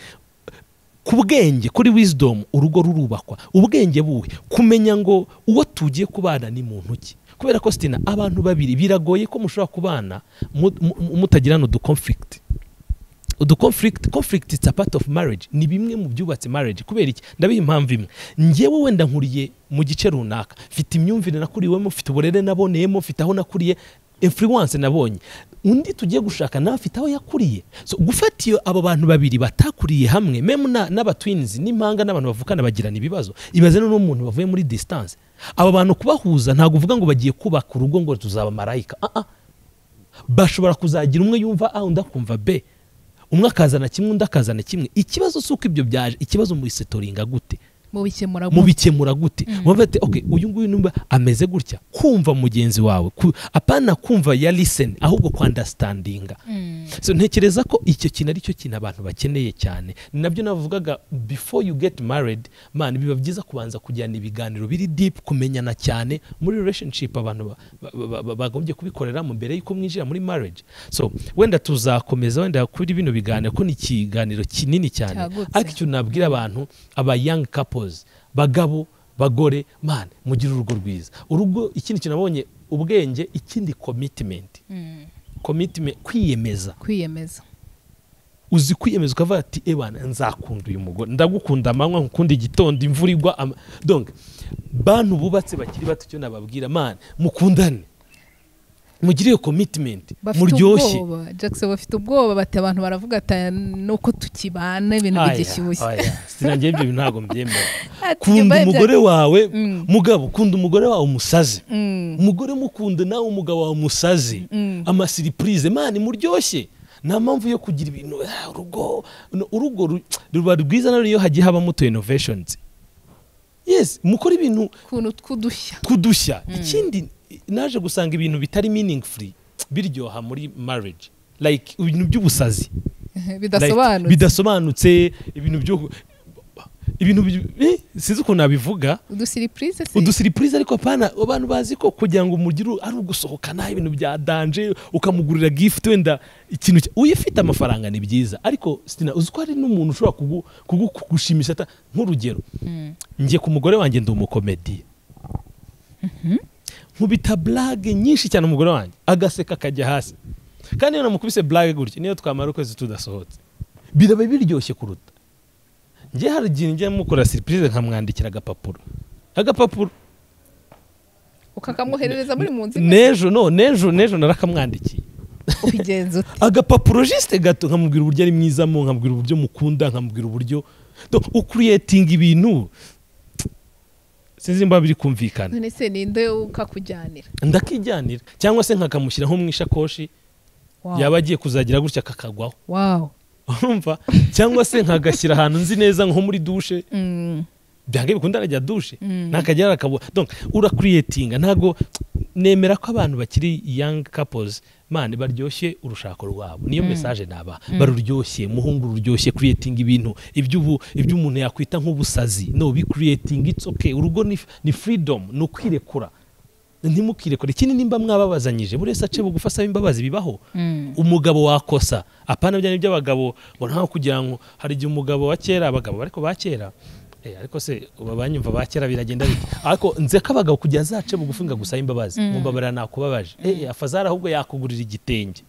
S1: ku bwenge kuri wisdom urugo rurubakwa ubwenge buhe kumenya ngo uwo tugiye kubana ni muntu ki kubera ko sitina abantu babiri biragoye ko mushobora kubana mu- mu- mutagirana uduconflict uduconflict conflict is a part of marriage ni bimwe mu byubatse marriage kubera iki ndabiha impamvu imwe njyewe wenda nkuriye mu gice runaka mfite imyumvire nakuriwemo mfite uburere naboneyemo mfite aho nakuriye influence nabonye undi tugiye gushaka nawe afite aho yakuriye so gufata iyo abo bantu babiri batakuriye hamwe memu n'abatwinizi n'impanga n'abantu bavukana bagirana ibibazo ibaze n'uno muntu bavuye muri disitanse abo bantu kubahuza ntabwo uvuga ngo bagiye kubaka urugo ngo tuzaba marayika ah ah bashobora kuzagira umwe yumva a undi akumva b umwe akazana kimwe undi akazana kimwe ikibazo si uko ibyo byaje ikibazo mubisetoringa gute
S2: mubikemura gute?
S1: mubikemura gute mubavuga ati okay uyu nguyu numva ameze gutya kumva mugenzi wawe Ku- apana kumva ya liseni ahubwo kwandasitandinga
S2: Mm.
S1: so ntekereza ko icyo kintu ari cyo kintu abantu bakeneye cyane ni nabyo navugaga before you get married man biba byiza kubanza kujyana ibiganiro biri deep kumenyana cyane muri relationship abantu ba- ba- ba- ba- bagombye kubikoreramo mbere y'uko mwinjira muri marriage so wenda tuzakomeza wenda kuri bino biganiro ko ni ikiganiro kinini cyane
S2: Cyagutse.
S1: ariko icyo nabwira abantu aba young couples bagabo bagore man mugire urugo rwiza urugo ikindi kintu nabonye ubwenge ikindi commitment
S2: Mm.
S1: commitment kwiyemeza
S2: kwiyemeza
S1: uzi kwiyemeza ukavuga ati ebana nzakunda uyu mugore ndagukunda amanywa nkukunda igitondo imvura igwa ama- donc bantu bubatse bakiri bato icyo nababwira mani mukundane mugire iyo commitment
S2: bafite
S1: muryoshye
S2: ubwoba jackson bafite ubwoba bati abantu baravuga ati nuko tukibana ibintu
S1: Aya,
S2: bigishyushye
S1: aya, sinange ibyo bintu ntabwo mbyemera
S2: Ati,
S1: kunda
S2: nyuma y'ibyo-
S1: umugore wawe
S2: Mm.
S1: mugabo kunda umugore wawe umusaze
S2: Mm.
S1: umugore mukunde nawe umugabo wawe umusaze
S2: Mm.
S1: amasiripurize mani muryoshye nta mpamvu yo kugira ibintu "Ah, urugo no, urugo ru- ruba rwiza na iyo hagiye habamo tu innovations yes mukore ibintu
S2: ukuntu tw'udushya
S1: tw'udushya ikindi naje gusanga ibintu bitari meaningful biryoha muri marriage like ibintu by'ubusazi Like,
S2: bidasobanutse
S1: bidasobanutse ibintu byo ibintu bi- eh, sinzi ukuntu nabivuga
S2: udusiripurize se
S1: udusiripurize ariko pana abantu bazi ko kugira ngo mugire uru- ari ugusohokana ibintu bya danje ukamugurira gifuti wenda ikintu cya- uyifite amafaranga ni byiza ariko sitina uzi ko hari n'umuntu ushobora kugu- kugu- kugushimisha ata- nk'urugero
S2: Mm.
S1: njye ku mugore wanjye ndi umukomediye nkubita blage nyinshi cyane umugore wanjye agaseka akajya hasi kandi iyo namukubise blage gutya niyo twamara ukwezi tudasohotse biraba biryoshye kuruta njye hari igihe njya mukora siripurize nkamwandikira agapapuro agapapuro
S2: ukakamwoherereza muri mu nzu imwe
S1: nejo no nejo nejo narakamwandikiye
S2: ubigenza ute
S1: agapapuro jisite gato nkamubwira uburyo ari mwizamo nkamubwira uburyo mukunda nkamubwira uburyo Donc, ukuriyetinga ibintu sinzi mba biri kumvikana
S2: none se ninde ukakujyanira
S1: ndakijyanira cyangwa se nkakamushyira nko mu ishakoshi
S2: Wow.
S1: yaba agiye kuzagira gutya kakagwaho
S2: wow
S1: urumva cyangwa se nkagashyira ahantu nzi neza nko muri dushe
S2: Mm.
S1: byange bikunda arajya dushe
S2: Mm.
S1: ntakajya arakabura donc urakuriyetinga ntabwo nemera ko abantu bakiri young couples mani baryoshye urushako rwabo niyo mesaje naba baruryoshye muhungu ruryoshye creating ibintu iby'ubu iby'umuntu yakwita nk'ubusazi no bi creating it's okay urugo ni, ni freedom ni ukwirekura ntimukirekure ikindi nimba mwababazanyije buri wese ace bugufi asaba imbabazi bibaho
S2: Mm.
S1: umugabo wakosa apana bya by'abagabo ngo ntawe kugira ngo hari igihe umugabo wa kera abagabo ariko ba kera eh, ariko se uba banyumva ba kera biragenda bite ariko nze ko abagabo kugira zace bugufi ngo agusaba imbabazi mumbabarira nakubabaje eh afazara ahubwo yakugurira igitenge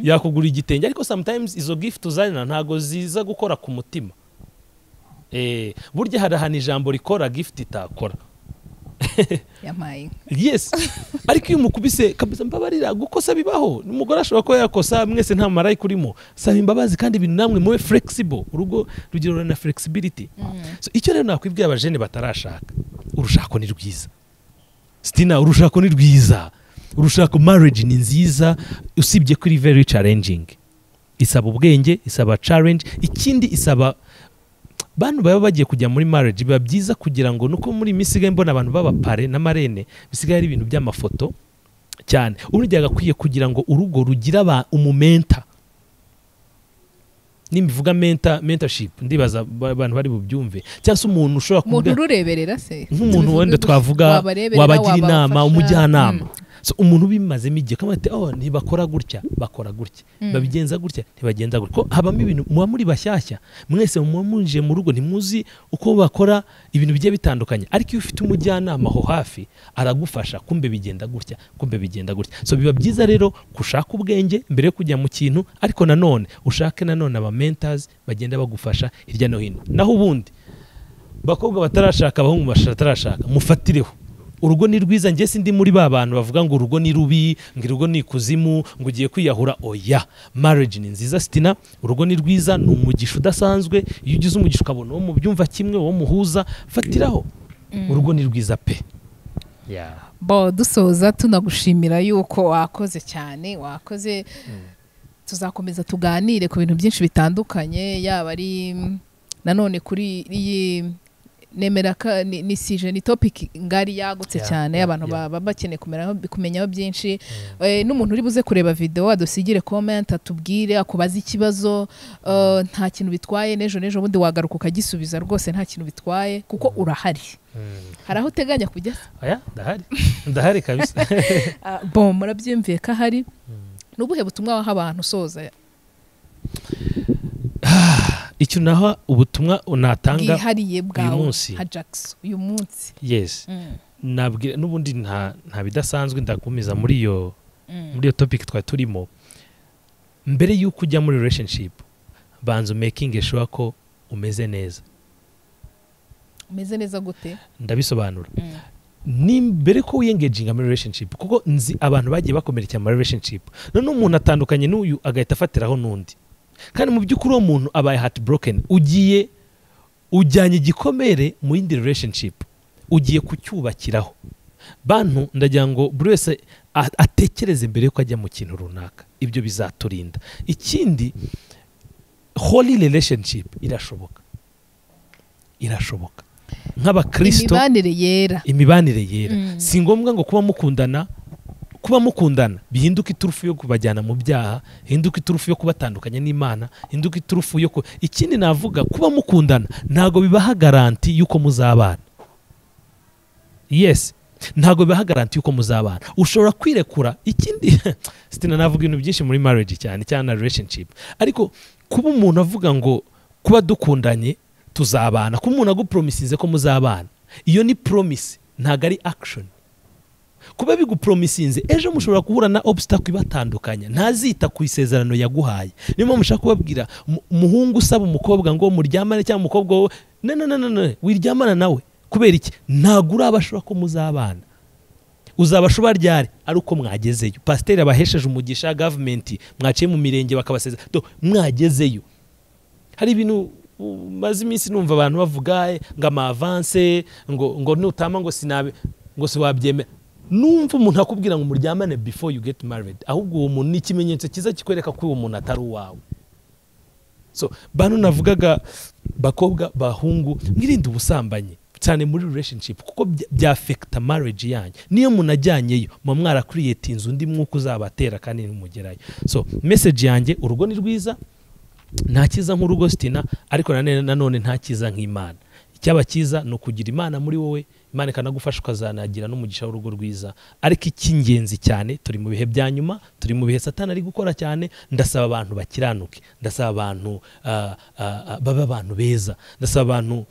S1: yakugura igitenge ariko sometimes izo gift uzanira ntago ziza gukora ku mutima eh burya hari ahantu ijambo rikora gift itakora
S2: yampaye inka
S1: yes ariko iyo umukubise kabisa mbabarira gukosa bibaho umugore ashobora kuba yakosa mwese nta marayika urimo saba imbabazi kandi ibintu namwe mube flexible urugo rugira na flexibility so, icyo rero nakwibwira abajene batarashaka urushako ni rwiza sitina urushako ni rwiza urushako marriage ni nziza usibye ko iri very challenging isaba ubwenge isaba challenge ikindi isaba bantu baba bagiye kujya muri marriage biba byiza kugira ngo nuko muri iyi minsi isigaye mbona abantu b'abapare na marene bisigaye ari ibintu by'amafoto cyane uburyo agakwiye kugira ngo urugo rugira aba- umumenta nimbivuga menta mentorship ndibaza ba- abantu bari bubyumve cyangwa se umuntu ushobora
S2: umuntu
S1: kuvuga
S2: urureberera se
S1: nk'umuntu wenda twavuga wabagira inama umujyanama So, umuntu ubimazemo igihe kamwe ati oh ntibakora gutya bakora gutya
S2: Mm.
S1: babigenza gutya ntibagenza gutya ko habamo ibintu muba muri bashyashya mwese muba munjiye mu rugo ntimuzi uko bakora ibintu bigiye bitandukanye ariko iyo ufite umujyanama aho hafi aragufasha kumbe bigenda gutya kumbe bigenda gutya so biba byiza rero gushaka ubwenge mbere yo kujya mu kintu ariko nanone ushake nanone aba mentors bagenda bagufasha hirya no hino naho ubundi bakobwa batarashaka abahungu batarashaka mufatireho urugo ni rwiza njye sindi muri ba bantu bavuga ngo urugo ni rubi ngo urugo ni ikuzimu ngo ugiye kwiyahura oya marriage ni nziza sitina urugo ni rwiza ni umugisha udasanzwe iyo ugize umugisha ukabona uwo mubyumva kimwe uwo muhuza fatiraho urugo ni rwiza pe Yeah.
S2: bo dusoza tunagushimira yuko wakoze cyane wakoze tuzakomeza tuganire ku bintu byinshi bitandukanye yaba ari mm, nanone kuri iyi nemera ka- ni ni sije ni topic ngari yagutse
S1: Yeah,
S2: cyane
S1: yeah,
S2: abantu
S1: yeah.
S2: baba bakeneye kumeraho kumenyaho byinshi Eh, n'umuntu uri buze kureba video adusigire comment atubwire akubaze ikibazo eh, nta kintu bitwaye n'ejo n'ejo bundi wagaruka ukagisubiza rwose nta kintu bitwaye kuko urahari
S1: Mm.
S2: hari aho uteganya kujya
S1: Oya, ndahari ndahari kabisa
S2: Ah, bon murabyumviye ko ahari ni ubuhe butumwa waha abantu usoza
S1: icyo naha ubutumwa natanga
S2: bwihariye
S1: uyu
S2: bwawe
S1: munsi.
S2: ha Jax uyu munsi
S1: yes
S2: Mm,
S1: nabwira n'ubundi nta nta bidasanzwe ndakomeza muri iyo
S2: mm.
S1: muri iyo topic twari turimo mbere y'uko ujya muri relationship banza making sure ko umeze neza
S2: umeze neza gute
S1: ndabisobanura
S2: Mm,
S1: ni mbere ko wiyengeginga muri relationship kuko nzi abantu bagiye bakomerekera muri relationship noneho umuntu atandukanye n'uyu agahita afatiraho n'undi kandi mu by'ukuri uwo muntu abaye heart broken ugiye ujyanye igikomere mu yindi relationship ugiye kucyubakiraho bantu ndagira ngo buri wese a- atekereze mbere yuko ajya mu kintu runaka ibyo bizaturinda ikindi holy relationship irashoboka irashoboka nk'abakristo
S2: imibanire yera
S1: imibanire yera
S2: Mm.
S1: si ngombwa ngo kuba mukundana kuba mukundana bihinduka iturufu yo kubajyana mu byaha hinduka iturufu yo kubatandukanya n'imana hinduka iturufu yo ku ikindi navuga kuba mukundana ntabwo bibaha garanti y'uko muzabana yes ntabwo bibaha garanti y'uko muzabana ushobora kwirekura ikindi sitina navuga ibintu byinshi muri marriage cyane cyane na relationship ariko kuba umuntu avuga ngo kuba dukundanye tuzabana kuba umuntu agupromisize ko muzabana iyo ni promise ntabwo ari action kuba bigupromisinze ejo mushobora guhura na obstacle ibatandukanya ntazita ku isezerano yaguhaye niyo mpamvu ushaka kubabwira mu- umuhungu usaba umukobwa ngo muryamane cyangwa umukobwa wowe no no no no no wiryamana nawe kubera iki ntabwo urabashora ko muzabana uzabashuba ryari ari uko mwagezeyo pasiteri abahesheje umugisha gavumenti mwaciye mu mirenge bakabasezera Do, mwagezeyo hari ibintu maze iminsi numva abantu bavuga eh, ngo amavanse ngo ngo nutama ngo sinabe ngo siwabyemera numva umuntu akubwira ngo muryamane before you get married ahubwo uwo muntu ni ikimenyetso cyiza kikwereka ko uwo muntu atari uwawe so bano navugaga bakobwa bahungu mwirinde ubusambanyi cyane muri relationship kuko bya- byafekta marriage yanyu niyo munajyanyeyo muba mwarakuriyetinze undi mwuka uzabatera kandi ntimugerayo so message yanjye urugo ni rwiza nta cyiza nk'urugo sitina ariko nanone nanone nta cyiza nk'imana icyaba cyiza ni ukugira imana muri wowe imana ikanagufasha ukazanagira n'umugisha w'urugo rwiza ariko icy'ingenzi cyane turi mu bihe bya nyuma turi mu bihe satani ari gukora cyane ndasaba abantu bakiranuke ndasaba abantu ah, ah, ah, babe abantu beza ndasaba abantu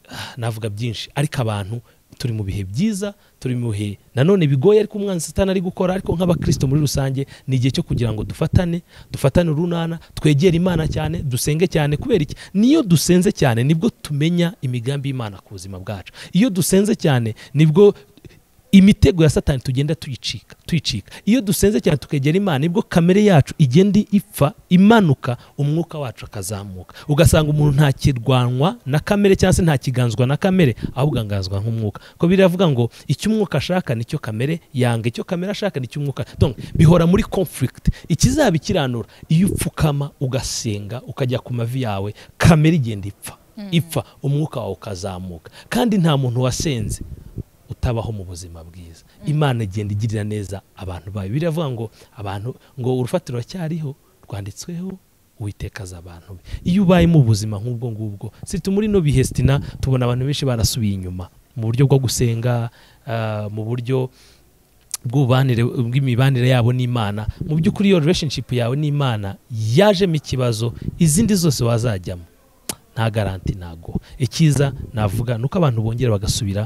S1: ah, navuga byinshi ariko abantu turi mu bihe byiza turi mu bihe nanone bigoye ariko umwanzi satani ari gukora ariko nk'abakristo muri rusange ni igihe cyo kugira ngo dufatane dufatane urunana twegere imana cyane dusenge cyane kubera iki niyo dusenze cyane nibwo tumenya imigambi y'imana ku buzima bwacu iyo dusenze cyane nibwo imitego ya satani tugenda tuyicika tuyicika iyo dusenze cyane tukegera imana nibwo kamere yacu igenda ipfa imanuka umwuka wacu akazamuka ugasanga umuntu ntakirwanwa na kamere cyangwa se ntakiganzwa na kamere ahubwo angazwa nk'umwuka ko biravuga ngo icyo umwuka ashaka nicyo kamere yanga icyo kamere ashaka nicyo umwuka Donc, bihora muri conflict ikizabikiranura iyo upfukama ugasenga ukajya ku mavi yawe kamere igenda ipfa ipfa umwuka wawe ukazamuka kandi nta muntu wasenze utabaho mu buzima bwiza imana igenda igirira neza abantu bayo biravuga ngo abantu ngo urufatiro racyariho rwanditsweho uwiteka azi abantu be iyo ubaye mu buzima nk'ubwo ngubwo sita muri ino bihe sitina tubona abantu benshi barasubiye inyuma mu buryo bwo gusenga ah, mu buryo bw'ububanire bw'imibanire yabo n'imana mu by'ukuri iyo relationship yawe n'imana yajemo ikibazo izindi zose wazajyamo nta garanti ntago icyiza navuga ni uko abantu bongera bagasubira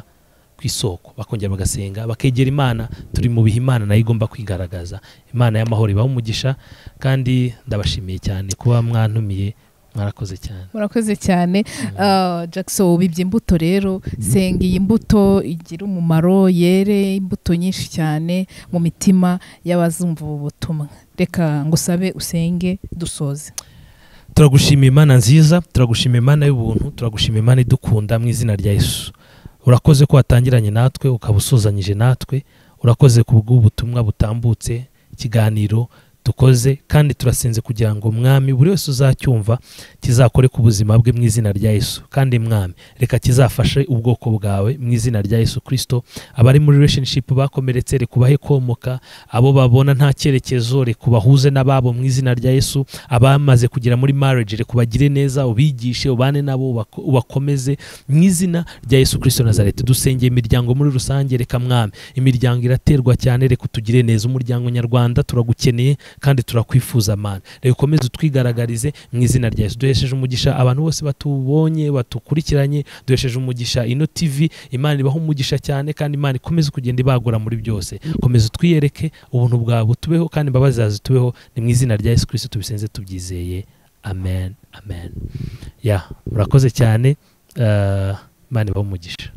S1: ku isoko bakongera bagasenga bakegera imana turi mu bihe imana nayo igomba kwigaragaza imana y'amahoro ibaha umugisha kandi ndabashimiye cyane kuba mwantumiye murakoze cyane
S2: murakoze cyane Ah, jackson ubibye imbuto rero senga iyi mbuto igira umumaro yere imbuto nyinshi cyane mu mitima y'abazumva ubu butumwa reka ngusabe usenge dusoze
S1: turagushima imana nziza turagushima imana y'ubuntu turagushima imana idukunda mu izina rya yesu urakoze ko watangiranye natwe ukaba usuzanyije natwe urakoze ku bw'ubutumwa butambutse ikiganiro dukoze kandi turasenze kugira ngo mwami buri wese uzacyumva kizakore ku buzima bwe mu izina rya yesu kandi mwami reka kizafashe ubwoko bwawe mu izina rya yesu kirisito abari muri relationship bakomeretse reka ubahe komoka abo babona nta cyerekezo reka ubahuze n'ababo mu izina rya yesu abamaze kugera muri marriage reka ubagire neza ubigishe ubane nabo ubako- ubakomeze mu izina rya yesu kirisito nazareti dusengeye imiryango muri rusange reka mwami imiryango iraterwa cyane reka tugire neza umuryango nyarwanda turagukeneye kandi turakwifuza mana reka ukomeze utwigaragarize mu izina rya yesu duhesheje umugisha abantu bose batubonye batukurikiranye duhesheje umugisha ino tv imana ibaho umugisha cyane kandi imana ikomeze kugenda ibagura muri byose komeza utwiyereke ubuntu bwawe butubeho kandi imbabazi zawe zitubeho ni mu izina rya yesu kirisito tubisenze tubyizeye amen amen ya murakoze cyane eh, imana ibaho umugisha